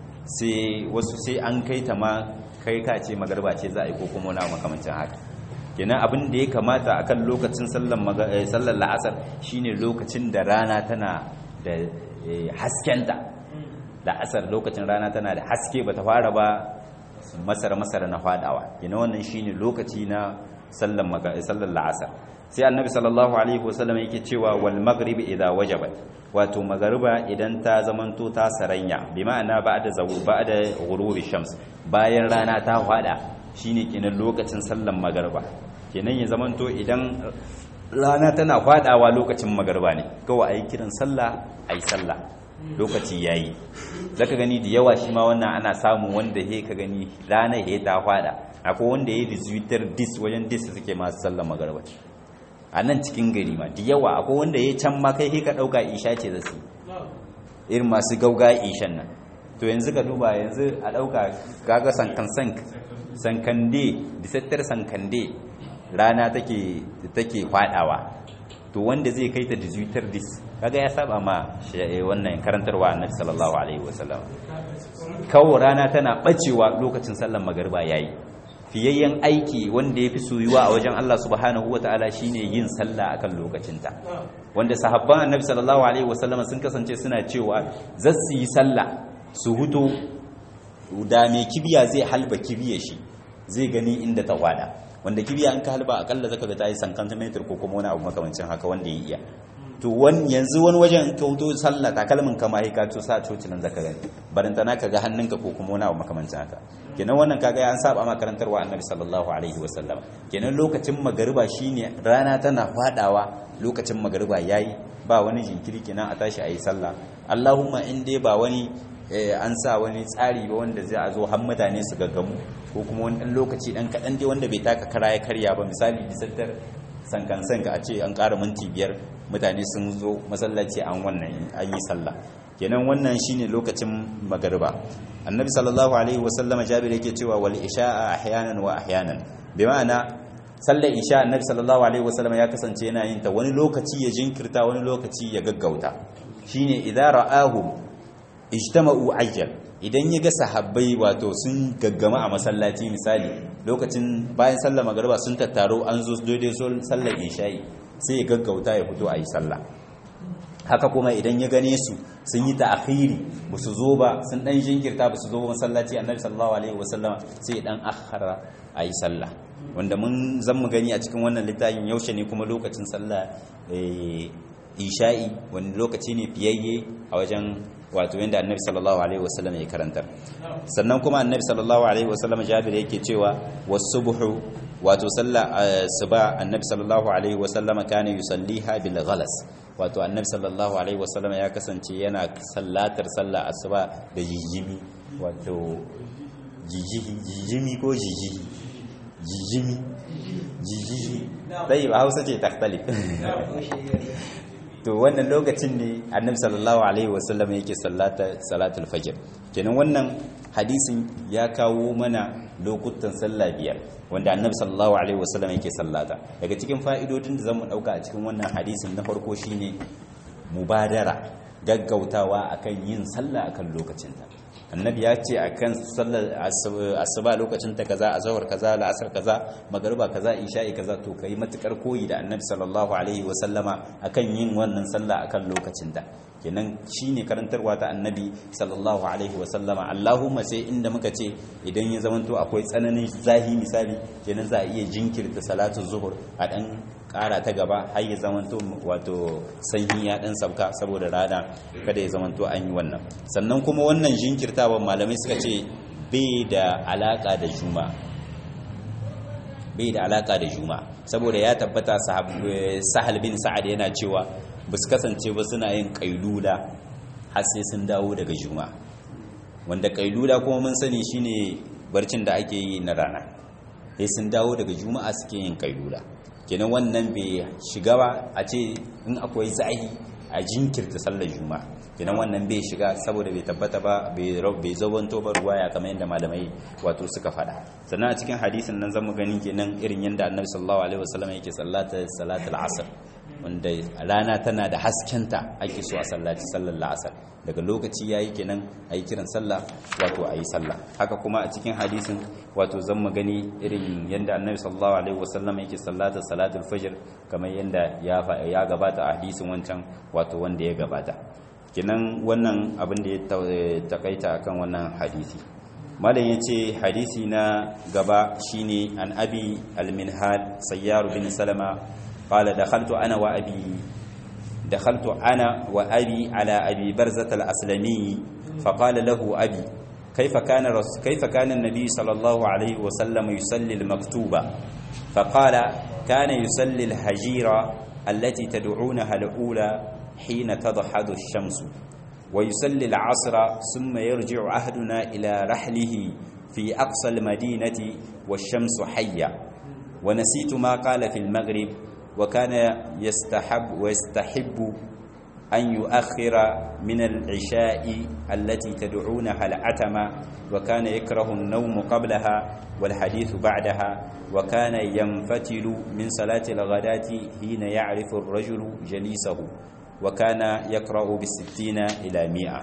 Speaker 1: sai wasu sai an kai ta ma kai ka ce magarba ce za a yi ko kuma wani makamancin haka kenan abin da ya kamata akan lokacin sallar la'asar shine lokacin da rana tana da haskenta la'asar lokacin rana tana da haske bata fara ba masara masara na fadawa kenan wannan shine lokaci na sallar la'asar sai annabi sallallahu alaihi wasallam yake cewa wal maghrib idza wajabat wato magariba idan ta zamanto ta saranya bi ma'ana ba'da zawu ba'da ghurubi shams bayan rana ta fada shine kenan lokacin sallar magariba kenan ya zamanto idan rana tana fadawa lokacin magariba ne kawai ayi kiran sallah ayi sallah lokaci yayi zaka gani da yawa shi ma wannan ana samu wanda he ka gani rana he ta fada akwai wanda yayi dizuitar dis wajen dis suke masu sallar magariba a nan cikin gari ma da yawa akwai wanda ya can ma kai ka ɗauka isha ce da su irin masu gauga ishan nan to yanzu ka duba yanzu a ɗauka gaga sankan sank sankande disattar sankande rana take take kwadawa to wanda zai kai ta dizuitar dis kaga ya saba ma wannan karantarwa annabi sallallahu alaihi wasallam kawo rana tana bacewa lokacin sallar magariba yayi fiyayyen aiki wanda ya fi soyuwa a wajen Allah subhanahu wa ta'ala shine yin sallah akan lokacinta wanda sahabban annabi sallallahu alaihi wasallam sun kasance suna cewa za su yi sallah su huto da mai kibiya zai halba kibiya shi zai gani inda ta kwada wanda kibiya an ka halba akalla zaka ga ta yi sankantimeter ko kuma wani abu makamancin haka wanda ya iya to wani yanzu wani wajen ka huto sallah takalmin kama ya ka to sa coci nan zaka gani barantana ka ga hannunka ko kuma wani abu makamancin haka kenan wannan kaga an saba makarantar wa annabi sallallahu alaihi wasallam kenan lokacin magariba shine rana tana fadawa lokacin magariba yayi ba wani jinkiri kenan a tashi ayi sallah Allahumma in dai ba wani an sa wani tsari ba wanda zai a zo har mutane su gaggamu ko kuma wani dan lokaci dan kadan dai wanda bai taka kara ya karya ba misali bisattar sankan sanka a ce an ƙara minti biyar mutane sun zo masallaci an wannan an yi sallah kenan wannan shine lokacin magariba annabi sallallahu alaihi wasallama jabir yake cewa wal isha'a ahyanan wa ahyanan bi ma'ana sallar isha annabi sallallahu alaihi wasallama ya kasance yana yin ta wani lokaci ya jinkirta wani lokaci ya gaggauta shine idza ra'ahu ijtama'u ajjal idan ya ga sahabbai wato sun gaggama a masallaci misali lokacin bayan sallar magariba sun tattaro an zo daidai sallar isha'i sai ya gaggauta ya fito a yi sallah haka kuma idan ya gane su sun yi ta'akhiri ba su zo ba sun dan jinkirta ba su zo masallaci annabi sallallahu alaihi wasallam sai dan akhara ayi sallah wanda mun zan mu gani a cikin wannan littafin yaushe ne kuma lokacin sallah isha'i wani lokaci ne fiyayye a wajen wato yanda annabi sallallahu alaihi wasallam ya karantar sannan kuma annabi sallallahu alaihi wasallam jabir yake cewa wasubuhu wato sallah suba annabi sallallahu alaihi wasallam kana yusalliha bil ghalas wato annabi sallallahu alaihi wasallam ya kasance yana sallatar sallah asuba da jijimi wato jijimi ko jijiji jijimi jijiji dai ba hausa ce taktali to wannan lokacin ne annabi sallallahu alaihi wasallam yake sallata salatul fajr kenan wannan hadisin ya kawo mana lokutan sallah biyar wanda annabi sallallahu alaihi wasallam yake sallata daga cikin fa'idodin da zamu dauka a cikin wannan hadisin na farko shine mubadara gaggautawa akan yin sallah akan lokacinta annabi ya ce akan sallar asuba lokacin ta kaza azhar kaza la'asar kaza magariba kaza isha'i kaza to kai matukar koyi da annabi sallallahu alaihi wasallama akan yin wannan sallah akan lokacin ta kenan shine karantarwa ta annabi sallallahu alaihi wasallama allahumma sai inda muka ce idan ya zamanto akwai tsananin zahi misali kenan za a iya jinkirta salatu zuhur a dan kara ta gaba har ya zamanto wato sanyi ya dan sabka saboda rana kada ya zamanto an yi wannan sannan kuma wannan jinkirtawan malamai suka ce bai da alaka da juma bai da alaka da juma saboda ya tabbata sahal bin sa'ad yana cewa ba su kasance ba suna yin kailula har sai sun dawo daga juma wanda kailula kuma mun sani shine barcin da ake yi na rana sai sun dawo daga juma'a suke yin kailula kenan wannan bai shiga ba a ce in akwai zahi a jinkirta sallar juma'a kenan wannan bai shiga saboda bai tabbata ba bai zabanto ba ruwaya kamar yadda malamai wato suka faɗa sannan a cikin hadisin nan zamu gani kenan irin yadda annabi sallallahu alaihi wasallam yake sallata salatul asr wanda rana tana da haskenta ake so a sallaci sallar la'asar daga lokaci yayi kenan ayi kiran sallah wato ayi sallah haka kuma a cikin hadisin wato zan mu gani irin yanda annabi sallallahu alaihi wasallam yake sallata salatul fajr kamar yanda ya ya gabata a hadisin wancan wato wanda ya gabata kenan wannan abin da ya takaita akan wannan hadisi malam yace hadisi na gaba shine an abi al-minhal sayyar bin salama قال دخلت أنا وأبي دخلت أنا وأبي على أبي برزة الأسلمي فقال له أبي كيف كان رس كيف كان النبي صلى الله عليه وسلم يصلي المكتوبة فقال كان يصلي الهجيرة التي تدعونها الأولى حين تضحد الشمس ويصلي العصر ثم يرجع أهدنا إلى رحله في أقصى المدينة والشمس حية ونسيت ما قال في المغرب وكان يستحب ويستحب أن يؤخر من العشاء التي تدعونها العتمة وكان يكره النوم قبلها والحديث بعدها وكان ينفتل من صلاة الغداة حين يعرف الرجل جليسه وكان يقرأ بالستين إلى مئة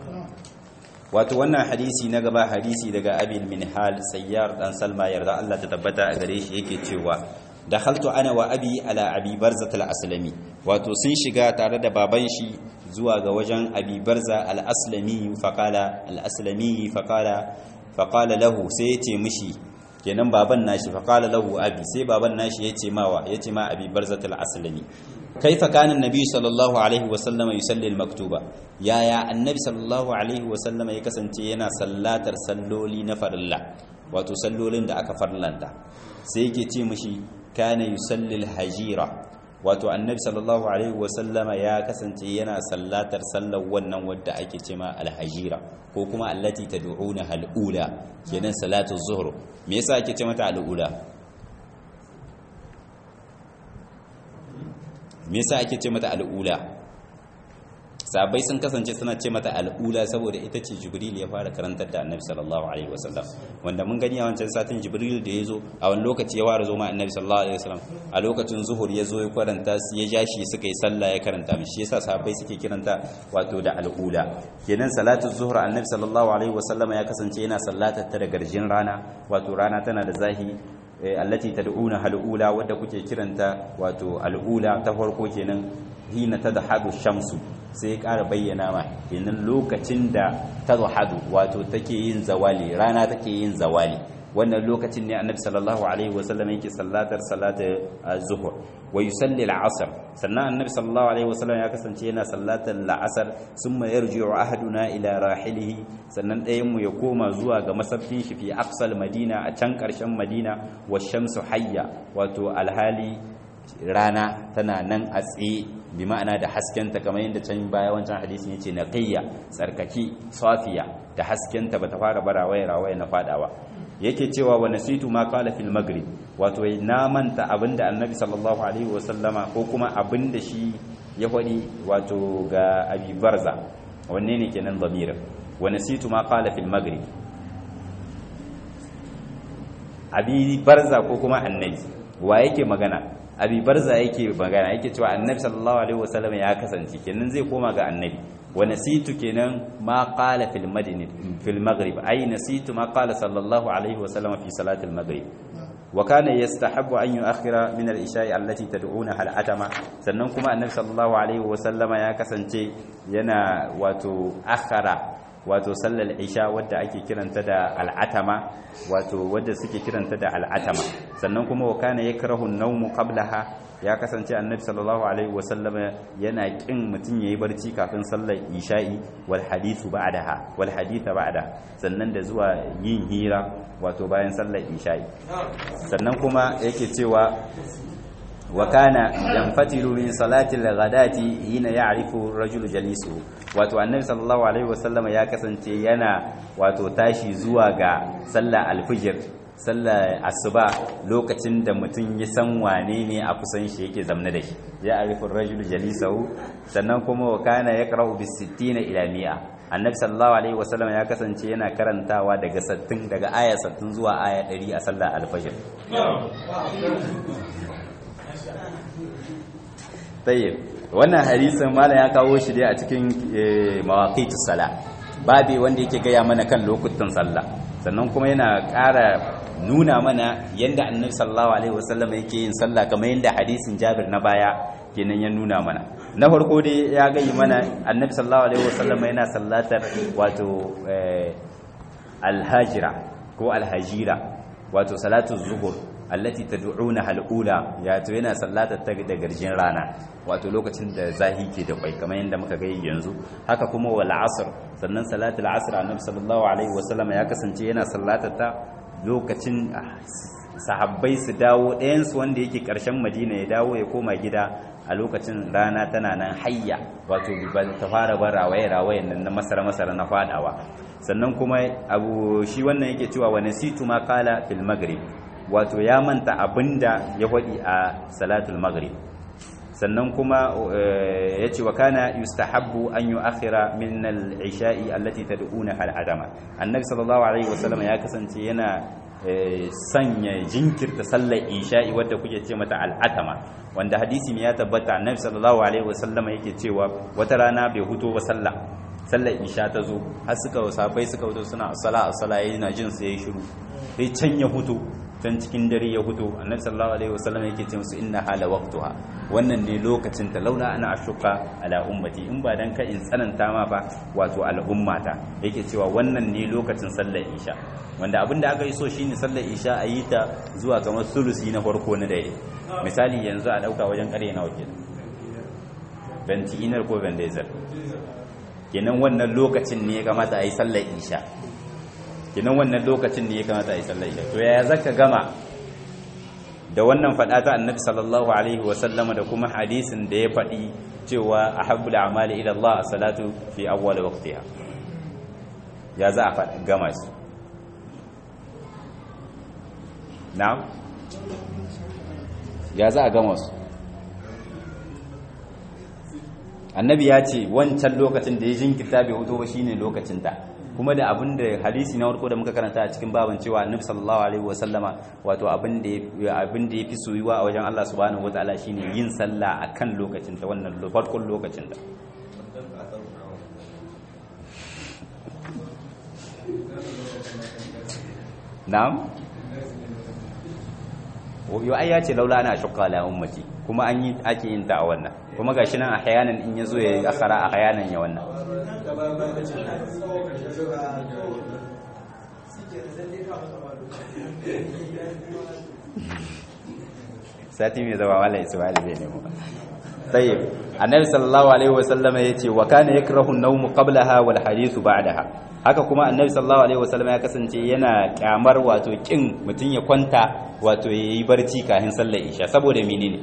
Speaker 1: wato wannan hadisi na gaba hadisi daga abil minhal sayyar dan salma yarda Allah ta tabbata a gare shi yake cewa dakhaltu ana wa abi ala abi barza al-aslami wato sun shiga tare da baban shi zuwa ga wajen abi barza al-aslami faqala al-aslami faqala faqala lahu sai yace mishi kenan baban nashi faqala lahu abi sai baban nashi yace mawa yace ma abi barza al-aslami kaifa kana annabi sallallahu alaihi wa sallam yusalli al-maktuba yaya annabi sallallahu alaihi wa sallam ya kasance yana sallatar salloli na farilla wato sallolin da aka farlanta sai yake ce mishi kana yusalli al-hajira wato annabi sallallahu alaihi wasallama ya kasance yana sallatar sallar wannan wadda ake ce ma al-hajira ko kuma allati tad'una al-ula kenan salatu zuhr me yasa ake ce mata al-ula me yasa ake ce mata al-ula sabai sun kasance suna ce mata al'ula saboda ita ce jibril ya fara karantar da annabi sallallahu alaihi wasallam wanda mun gani a wancan satin jibril da ya zo a wani lokaci ya fara zo ma annabi sallallahu alaihi wasallam a lokacin zuhur ya zo ya karanta ya ja shi suka yi sallah ya karanta mishi yasa sahabbai suke kiranta wato da al'ula kenan salatu zuhur annabi sallallahu alaihi wasallam ya kasance yana sallatar ta da garjin rana wato rana tana da zahi allati tad'una hal'ula wadda kuke kiranta wato al'ula ta farko kenan hina tadhadu shamsu sai ya ƙara bayyana ma kenan lokacin da tadhadu wato take yin zawali rana take yin zawali wannan lokacin ne annabi sallallahu alaihi wasallam yake sallatar salatar zuhur wa yusalli al-asr sannan annabi sallallahu alaihi wasallam ya kasance yana sallatar al-asr summa yarji'u ahaduna ila rahilihi sannan ɗayan mu ya koma zuwa ga masabkin shi fi aqsal madina a can ƙarshen madina wa shamsu hayya wato alhali rana tana nan a tsaye bi ma'ana da haskenta kamar yadda can baya wancan hadisin yace naqiyya tsarkaki safiya da haskenta bata fara bara waya rawaya na fadawa yake cewa wa nasitu ma qala fil maghrib wato na manta abinda annabi sallallahu alaihi wasallama ko kuma abinda shi ya faɗi wato ga abi barza wanne ne kenan zamirin wa nasitu ma qala fil maghrib abi barza ko kuma annabi wa yake magana abi barza yake magana yake cewa annabi sallallahu alaihi wasallam ya kasance kenan zai koma ga annabi wa nasitu kenan ma qala fil madini fil maghrib ay nasitu ma qala sallallahu alaihi wasallam fi salati al maghrib wa kana yastahabbu an yu'akhkhira min al isha'i allati tad'una al atama sannan kuma annabi sallallahu alaihi wasallama ya kasance yana wato akhara wato sallar isha wadda ake kiranta da al'atama wato wadda suke kiranta da al'atama sannan kuma wa kana yakrahu an-nawmu qablaha ya kasance annabi sallallahu alaihi wasallama yana kin mutun yayi barci kafin sallar isha'i wal hadithu ba'daha wal haditha ba'da sannan da zuwa yin hira wato bayan sallar isha'i sannan kuma yake cewa wa kana yanfatilu min salati al-ghadati hina ya'rifu ar-rajulu jalisu wato annabi sallallahu alaihi wasallama ya kasance yana wato tashi zuwa ga sallar alfijir sallar asuba lokacin da mutum ya san wane ne a kusan shi yake zamna da shi ya arifin rajul jalisahu sannan kuma wa kana yaqra'u bis 60 ila 100 annabi sallallahu alaihi wasallam ya kasance yana karantawa daga 60 daga aya 60 zuwa aya 100 a sallar alfajr tayyib wannan hadisin malam ya kawo shi dai a cikin mawaqitus sala babi wanda yake gaya mana kan lokutan sallah sannan kuma yana ƙara nuna mana yanda annabi sallallahu alaihi wasallam yake yin sallah kamar yanda hadisin Jabir na baya kenan ya nuna mana na farko dai ya gayi mana annabi sallallahu alaihi wasallam yana sallatar wato alhajira ko alhajira wato salatu zuhur allati tad'una halula ya to yana sallatar ta da garjin rana wato lokacin da zahi ke da kwai kamar yadda muka gani yanzu haka kuma wal asr sannan salatul asr annabi sallallahu alaihi wasallam ya kasance yana sallatar ta lokacin sahabbai su dawo ɗayan su wanda yake ƙarshen madina ya dawo ya koma gida a lokacin rana tana nan hayya wato ta fara bar rawaye rawayen nan na masara masara na fadawa sannan kuma abu shi wannan yake cewa wa nasitu ma qala fil maghrib wato ya manta abinda ya faɗi a salatul maghrib sannan kuma ya ce wa kana yustahabbu an yi akhira min al-isha'i allati tad'una al-adama annabi sallallahu alaihi wasallam ya kasance yana sanya jinkirta sallar isha'i wadda kuke ce mata al-atama wanda hadisi ne ya tabbata annabi sallallahu alaihi wasallam yake cewa wata rana bai huto ba sallah sallar isha ta zo har suka sabai suka huto suna as-sala as-sala yana jin sai ya shiru sai can ya huto can cikin dare ya huto annabi sallallahu alaihi wasallam yake ce musu inna hala waqtuha wannan ne lokacin ta launa ana ashuka ala ummati in ba dan ka in tsananta ma ba wato al'ummata yake cewa wannan ne lokacin sallar isha wanda abin da aka yi so shine sallar isha a yi ta zuwa kamar sulusi na farko na dare misali yanzu a dauka wajen kare nawa kenan benti inar ko bendezer kenan wannan lokacin ne ya kamata a yi sallar isha kinan wannan lokacin ne ya kamata a yi sallar isha to yaya zaka gama da wannan fada ta annabi sallallahu alaihi wa sallama da kuma hadisin da ya faɗi cewa ahabbul a'mali ila Allah as-salatu fi awwal waqtiha ya za a faɗa gama su na'am ya za a gama su annabi ya ce wancan lokacin da ya jinkirta bai hutu ba shine lokacin ta kuma da abin da hadisi na farko da muka karanta a cikin baban cewa annabi sallallahu alaihi wasallama wato abin da abin da yafi soyuwa a wajen Allah subhanahu wataala shine yin sallah akan lokacin ta wannan farkon lokacin ta na'am yo ai ya ce laula ana shukka la ummati kuma an yi ake yin ta a wannan kuma gashi nan ahyanan in yazo ya akhara ahyanan ya wannan sati mai zama wala ismail bai nemo tayyib annabi sallallahu alaihi wasallam yace wa kana yakrahu an-nawm qablaha wal hadithu ba'daha haka kuma annabi sallallahu alaihi wasallam ya kasance yana kyamar wato kin mutun ya kwanta wato yayi barci kafin sallar isha saboda menene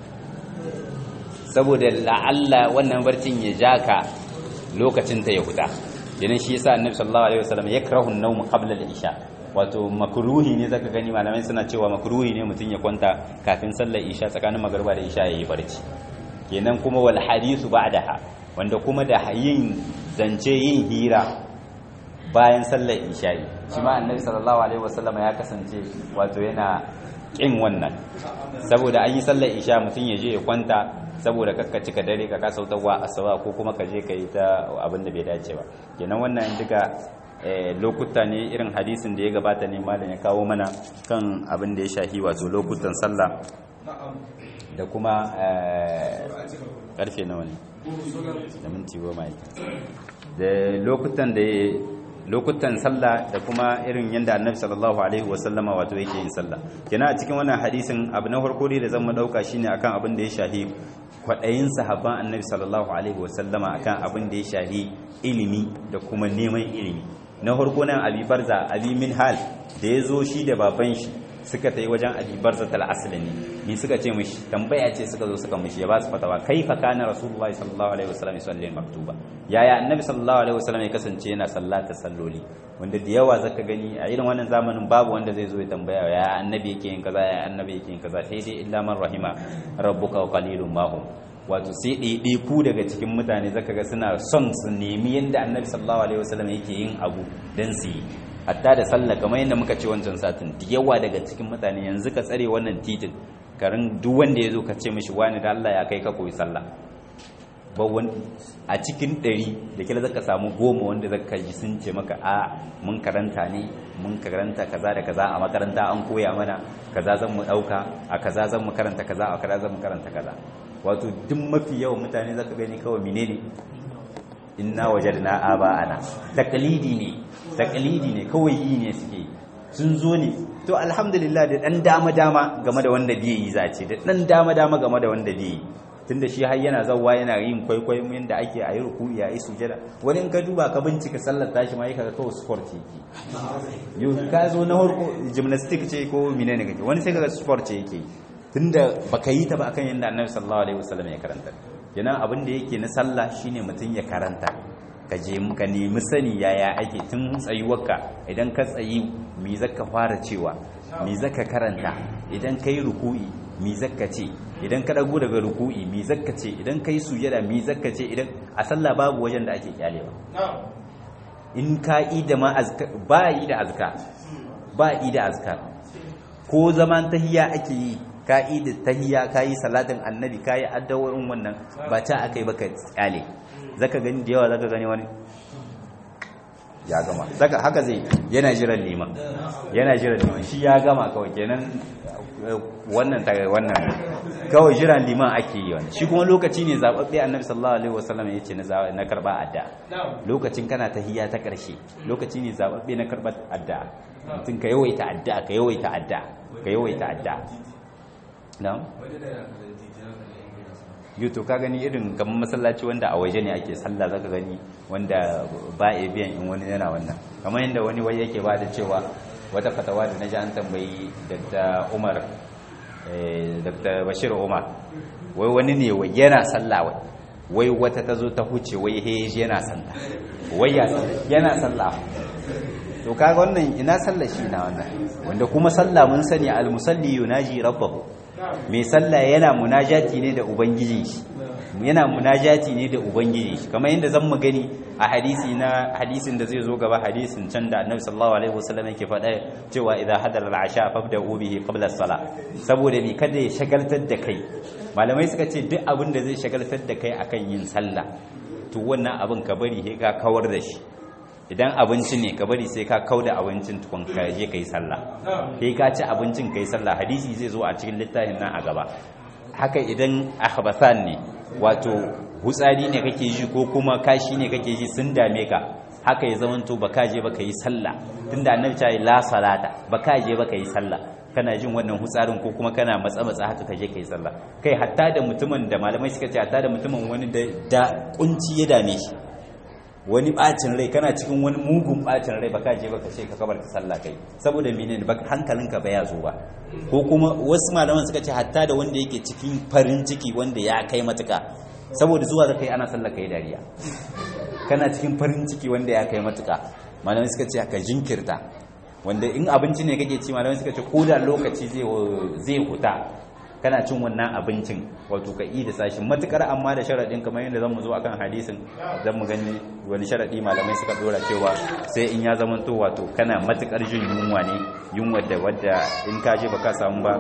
Speaker 1: saboda la'alla wannan barcin ya jaka lokacin ta ya huta yanin shi yasa annabi sallallahu alaihi wasallam yakrahu an-nawm qabla al-isha wato makruhi ne zaka gani malamai suna cewa makruhi ne mutun ya kwanta kafin sallar isha tsakanin magriba da isha yayi barci kenan kuma wal hadithu ba'daha wanda kuma da yin zance yin hira bayan sallar isha'i shi ma annabi sallallahu alaihi wasallam ya kasance wato yana kin wannan saboda an yi sallar isha mutum ya je ya kwanta saboda kakka cika dare ka kasa wutarwa asuba ko kuma ka je ka yi ta abin da bai dace ba kenan wannan duka lokuta ne irin hadisin da ya gabata ne malam ya kawo mana kan abin da ya shahi wato lokutan sallah da kuma karfe nawa ne da minti goma da lokutan da lokutan sallah da kuma irin yadda annabi sallallahu alaihi wasallama wato yake yin sallah kina a cikin wannan hadisin abu na farko dai da zan mu dauka shine akan abin da ya shahi kwadayin sahabban annabi sallallahu alaihi wasallama akan abin da ya shahi ilimi da kuma neman ilimi na farko nan abi barza abi min hal da ya zo shi da baban shi suka tayi wajen abi barzat al-aslami ni suka ce mishi tambaya ce suka zo suka mishi ya ba su fatawa kaifa kana rasulullahi sallallahu alaihi wasallam yusalli maktuba yaya annabi sallallahu alaihi wasallam ya kasance yana sallata salloli wanda da yawa zaka gani a irin wannan zamanin babu wanda zai zo ya tambaya ya annabi yake yin kaza ya annabi yake yin kaza sai dai illa man rahima rabbuka wa qalilun ma hum wato sai ɗaiɗai ku daga cikin mutane zaka ga suna son su nemi yadda annabi sallallahu alaihi wasallam yake yin abu dan su yi hatta da sallah kamar yadda muka ce wancan satin da yawa daga cikin mutane yanzu ka tsare wannan titin karin duk wanda ya zo ka ce mishi wani da Allah ya kai ka koyi sallah ba a cikin ɗari da kila zaka samu goma wanda zaka ji sun ce maka a mun karanta ne mun karanta kaza da kaza a makaranta an koya mana kaza zan mu ɗauka a kaza zan mu karanta kaza a kaza zan mu karanta kaza wato duk mafi yawan mutane zaka gani kawai menene inna wajadna aba'ana taklidi ne taklidi ne kawai yi ne suke sun zo ne to alhamdulillah da dan dama dama game da wanda bai yi zace da dan dama dama game da wanda bai yi tunda shi har yana zawwa yana yin kwaikwayon yanda ake a yi ruku'i a yi sujada wani in ka duba ka bincika sallar tashi ma yaka kawai sport yake yau ka zo na harko gymnastic ce ko menene kake wani sai kaga sport ce yake tunda baka yi ta ba akan yanda annabi sallallahu alaihi wasallam ya karanta kenan abin da yake na sallah shine mutum ya karanta ka je ka nemi sani yaya ake tun tsayuwarka idan ka tsayi mi zaka fara cewa mi zaka karanta idan kai ruku'i mi zaka ce idan ka dago daga ruku'i mi zaka ce idan kai sujada mi zaka ce idan a sallah babu wajen da ake kyalewa in ka yi da ma azkar ba yi da azkar ba yi da azkar ko zaman tahiyya ake yi ka yi da tahiyya ka yi salatin annabi ka yi addaworin wannan ba ta aka yi baka tsale zaka gani da yawa zaka gani wani ya gama zaka haka zai yana jiran liman yana jiran liman shi ya gama kawai kenan wannan ta wannan kawai jiran liman ake yi wani shi kuma lokaci ne zababbe annabi sallallahu alaihi wasallam yace na na karba adda lokacin kana tahiyya ta karshe lokaci ne zababbe na karba adda mutum ka yawaita adda ka yawaita adda ka yawaita adda na'am yuto ka gani irin kamar masallaci wanda a waje ne ake sallah zaka gani wanda ba a biyan in wani yana wannan kamar yadda wani wai yake ba da cewa wata fatawa da naji an tambayi Dr. Umar Dr. Bashir Umar wai wani ne wai yana sallah wai wai wata ta zo ta huce wai he yana sallah wai yana sallah to kaga wannan ina sallah shi na wannan wanda kuma sallah mun sani al-musalli yunaji rabbahu mai sallah yana munajati ne da ubangijin shi yana munajati ne da ubangijin shi kamar yadda zan mu gani a hadisi na hadisin da zai zo gaba hadisin can da annabi sallallahu alaihi wasallam yake faɗa cewa idza hadara al-asha fabda'u bihi qabla as-salah saboda me kada ya shagaltar da kai malamai suka ce duk abin da zai shagaltar da kai akan yin sallah to wannan abin ka bari sai ka kawar da shi idan abinci ne ka bari sai ka kauda abincin tukun ka je kai sallah sai ka ci abincin kai sallah hadisi zai zo a cikin littafin nan a gaba haka idan akhbathan ne wato hutsari ne kake ji ko kuma kashi ne kake ji sun dame ka haka ya zamanto baka je baka yi sallah tunda annabi ta yi la salata baka je baka yi sallah kana jin wannan hutsarin ko kuma kana matsa matsa haka ka je kai sallah kai hatta da mutumin da malamai suka ce hatta da mutumin wani da kunci ya dame shi wani bacin rai kana cikin wani mugun bacin rai baka je baka ce ka kabar ta sallah kai saboda menene ba hankalinka ba ya zo ba ko kuma wasu malaman suka ce hatta da wanda yake cikin farin ciki wanda ya kai matuka saboda zuwa da kai ana sallah kai dariya kana cikin farin ciki wanda ya kai matuka malamai suka ce ka jinkirta wanda in abinci ne kake ci malamai suka ce ko da lokaci zai zai huta kana cin wannan abincin wato ka yi da sashin matukar amma da sharaɗin kamar yadda zan mu zo akan hadisin zan mu gani wani sharaɗi malamai suka dora cewa sai in ya zamanto wato kana matukar jin yunwa ne yunwa da wadda in ka je baka samu ba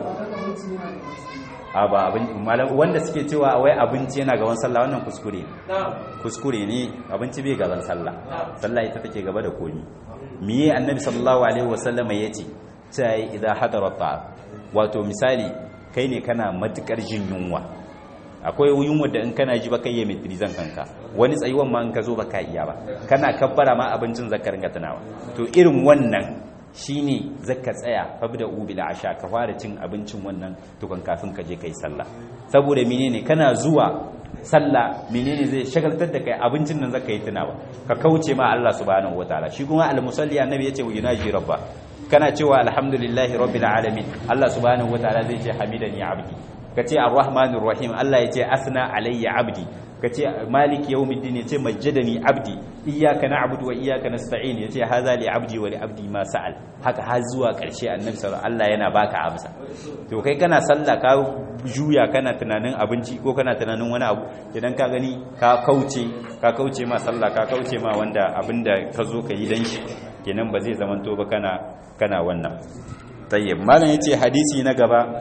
Speaker 1: a ba abin wanda suke cewa wai abinci yana gaban sallah wannan kuskure kuskure ne abinci bai gaban sallah sallah ita take gaba da komi miye annabi sallallahu alaihi wasallama yace sai idan hadara ta wato misali kai ne kana matukar jin yunwa akwai yunwa da in kana ji baka yi metrizan kanka wani tsayuwan ma in ka zo baka iya ba kana kabbara ma abincin zakar ringa tunawa to irin wannan shine zaka tsaya fabda ubil asha ka fara cin abincin wannan tukun kafin ka je kai sallah saboda menene kana zuwa sallah menene zai shagaltar da kai abincin nan zaka yi tunawa ka kauce ma Allah subhanahu wataala shi kuma al-musalli annabi yace wa yunaji rabba kana cewa alhamdulillahi rabbil alamin Allah subhanahu wataala zai ce hamidani abdi kace arrahmanir rahim Allah ya ce asna alayya abdi kace maliki yawmiddin ya ce majjadani abdi iyyaka na'budu wa iyyaka nasta'in ya ce hadha li abdi wa li abdi ma sa'al haka har zuwa karshe annabi sallallahu Allah yana baka amsa to kai kana sallah ka juya kana tunanin abinci ko kana tunanin wani abu idan ka gani ka kauce ka kauce ma sallah ka kauce ma wanda abinda ka zo ka yi dan shi kenan ba zai zamanto ba kana kana wannan tayyib malam yace hadisi na gaba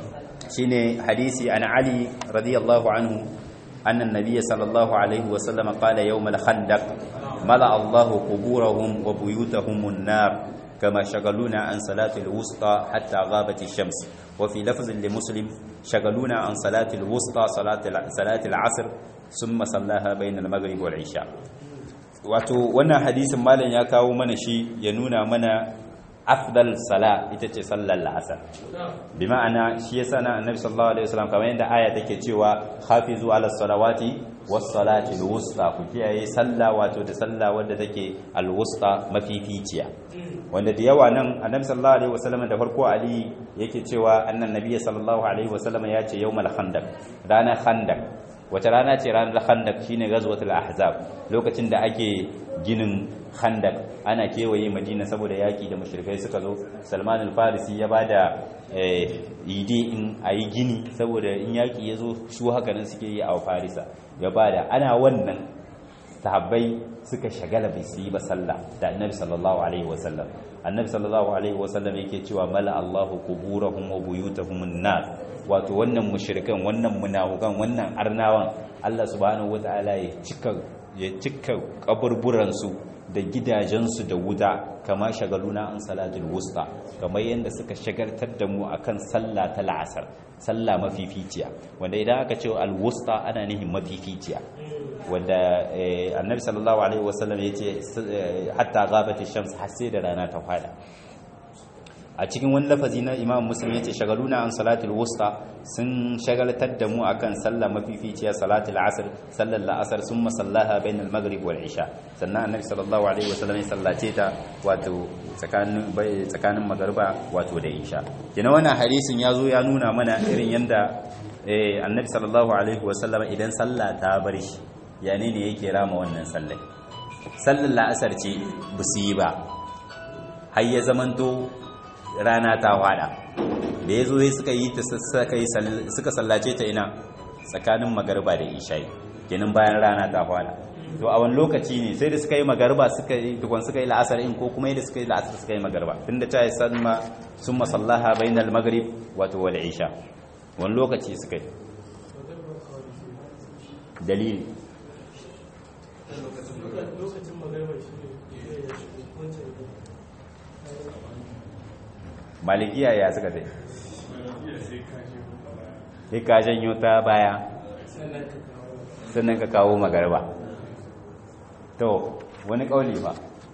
Speaker 1: shine hadisi an ali radiyallahu anhu anna an-nabiy sallallahu alaihi wa sallam qala yawm al-khandaq mala Allah quburahum wa buyutahum an-nar kama shagaluna an salati al-wusta hatta ghabat ash-shams wa fi lafz li muslim shagaluna an salati al-wusta salati salati al-'asr thumma sallaha bayna al-maghrib wal-'isha wato wannan hadisin malam ya kawo mana shi ya nuna mana afdal sala ita ce sallar la'asar bi ma'ana shi yasa na annabi sallallahu alaihi wasallam kamar yadda aya take cewa hafizu ala salawati was salati al-wusta ku kiyaye sallah wato da sallah wadda take al-wusta mafificiya wanda da yawa nan annabi sallallahu alaihi wasallam da farko ali yake cewa annan nabiyyi sallallahu alaihi wasallam ya ce yawmal khandaq ranar khandaq wata rana ce ranar khandak shine ghazwatul ahzab lokacin da ake ginin khandak ana kewaye madina saboda yaki da mushrikai suka zo salman al-farisi ya bada ide in ayi gini saboda in yaki ya zo su haka nan suke yi a farisa ya bada ana wannan sahabbai suka shagala bai su yi ba sallah da annabi sallallahu alaihi wasallam annabi sallallahu alaihi wasallam yake cewa mala allahu quburahum wa buyutahum an-nar wato wannan mushrikan wannan munafukan wannan arnawan Allah subhanahu wataala ya cika ya cika kaburburan su da gidajensu da wuta kama shagaluna an salatul wusta kamar yadda suka shagaltar da mu akan sallah ta la'asar sallah mafificiya wanda idan aka ce al-wusta ana nihin mafificiya wanda annabi sallallahu alaihi wasallam yace hatta ghabati shams har sai da rana ta fada a cikin wani lafazi na imam muslim ya ce shagaluna an salatul wusta sun shagaltar da mu akan sallah mafificiya salatul asr sallar la'asar sun masallaha bain al-maghrib wal isha sannan annabi sallallahu alaihi wasallam ya sallace ta wato tsakanin tsakanin magriba wato da isha kina wannan hadisin ya zo ya nuna mana irin yanda annabi sallallahu alaihi wasallam idan sallah ta bar shi yani ne yake rama wannan sallai sallar la'asar ce busu yi ba har ya zamanto rana ta fada da ya zo suka yi ta suka sallace ta ina tsakanin magarba da isha'i kenan bayan rana ta fada to a wani lokaci ne sai da suka yi magarba suka yi tukun suka yi la'asar in ko kuma yadda suka yi la'asar suka yi magarba tun da ta yi sanma sun masallaha bainal magrib wato wal isha wani lokaci suka yi dalili malikiya ya suka sai sai ka janyo ta baya sannan ka kawo magarba to wani kauli ba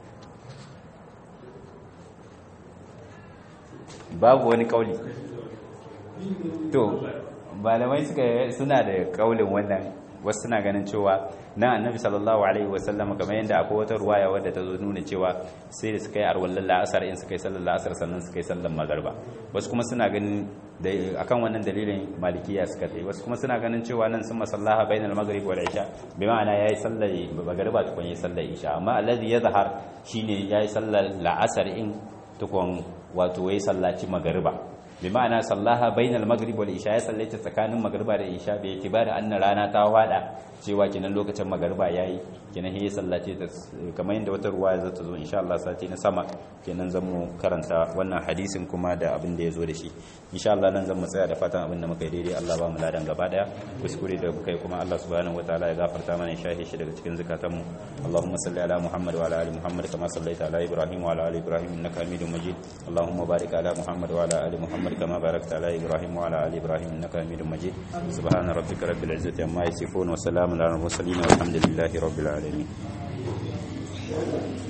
Speaker 1: babu wani kauli to malamai suka suna da kaulin wannan wasu suna ganin cewa na annabi sallallahu alaihi wasallam kamar yadda akwai wata ruwaya wadda ta zo nuna cewa sai da suka yi arwallan la'asar in suka yi sallar la'asar sannan suka yi sallar magarba wasu kuma suna ganin da akan wannan dalilin malikiya suka tsaye wasu kuma suna ganin cewa nan sun masallaha bainal maghrib wal isha bi ma'ana yayi sallar magarba tukun yayi sallar isha amma alladhi yadhhar shine yayi sallar la'asar in tukun wato yayi sallaci magarba bi ma'ana sallaha bainal maghrib wal isha ya sallaita tsakanin magriba da isha bai itibari anna rana ta wada cewa kenan lokacin magriba yayi kenan ya sallace ta kamar yadda wata ruwaya za ta zo insha Allah sati na sama kenan zan mu karanta wannan hadisin kuma da abin da ya zo da shi insha Allah nan zan mu tsaya da fatan abin da muka yi daidai Allah ba mu ladan gaba daya kuskure da kai kuma Allah subhanahu wataala ya gafarta mana shahi shi daga cikin zakatan mu Allahumma salli ala Muhammad wa ala ali Muhammad kama sallaita ala Ibrahim wa ala ali Ibrahim innaka Hamidum Majid Allahumma barik ala Muhammad wa ala ali Muhammad كما باركت على إبراهيم وعلى آل إبراهيم إنك حميد مجيد سبحان ربك رب العزة عما يصفون وسلام على المرسلين والحمد لله رب العالمين